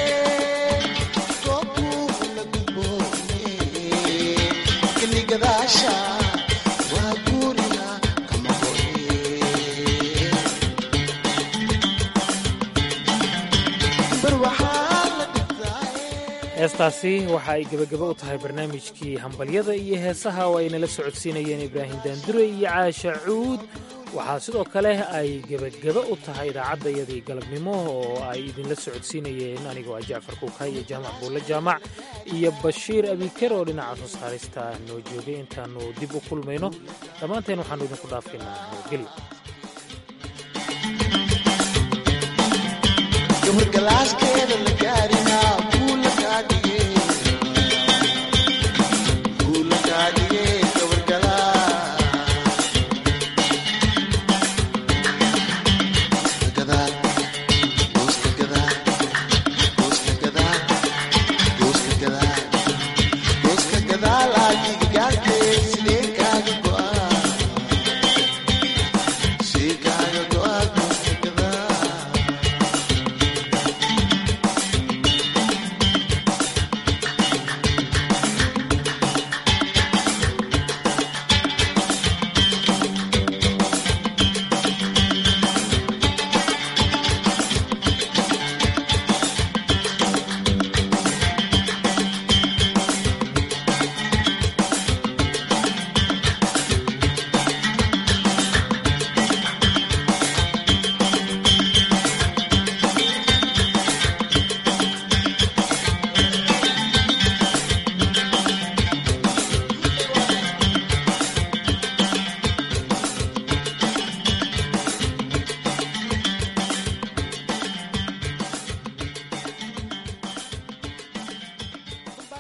S11: goobtuu la gudboone xilligadaasha waa guuriga kama hore bar waxaa la
S2: heestaasi waxa ay gebagabo u tahay barnaamijkii hambalyada iyo heesaha oo ay nala socodsiinayeen ibraahim daandure iyo caasha cuud waxaa sidoo kale ay gebagabo u tahay idaacaddayadii galabnimo oo ay idinla socodsiinayeen anigoo ah jacfar kuuka iyo jaamac buulle jaamac iyo bashiir abiker oo dhinaca soo saarista noo joogay intaannu dib u kulmayno dhammaanteen waxaannu idinku dhaafaynaa nabadgelyo
S11: gabadh galaaskeeda la gaarina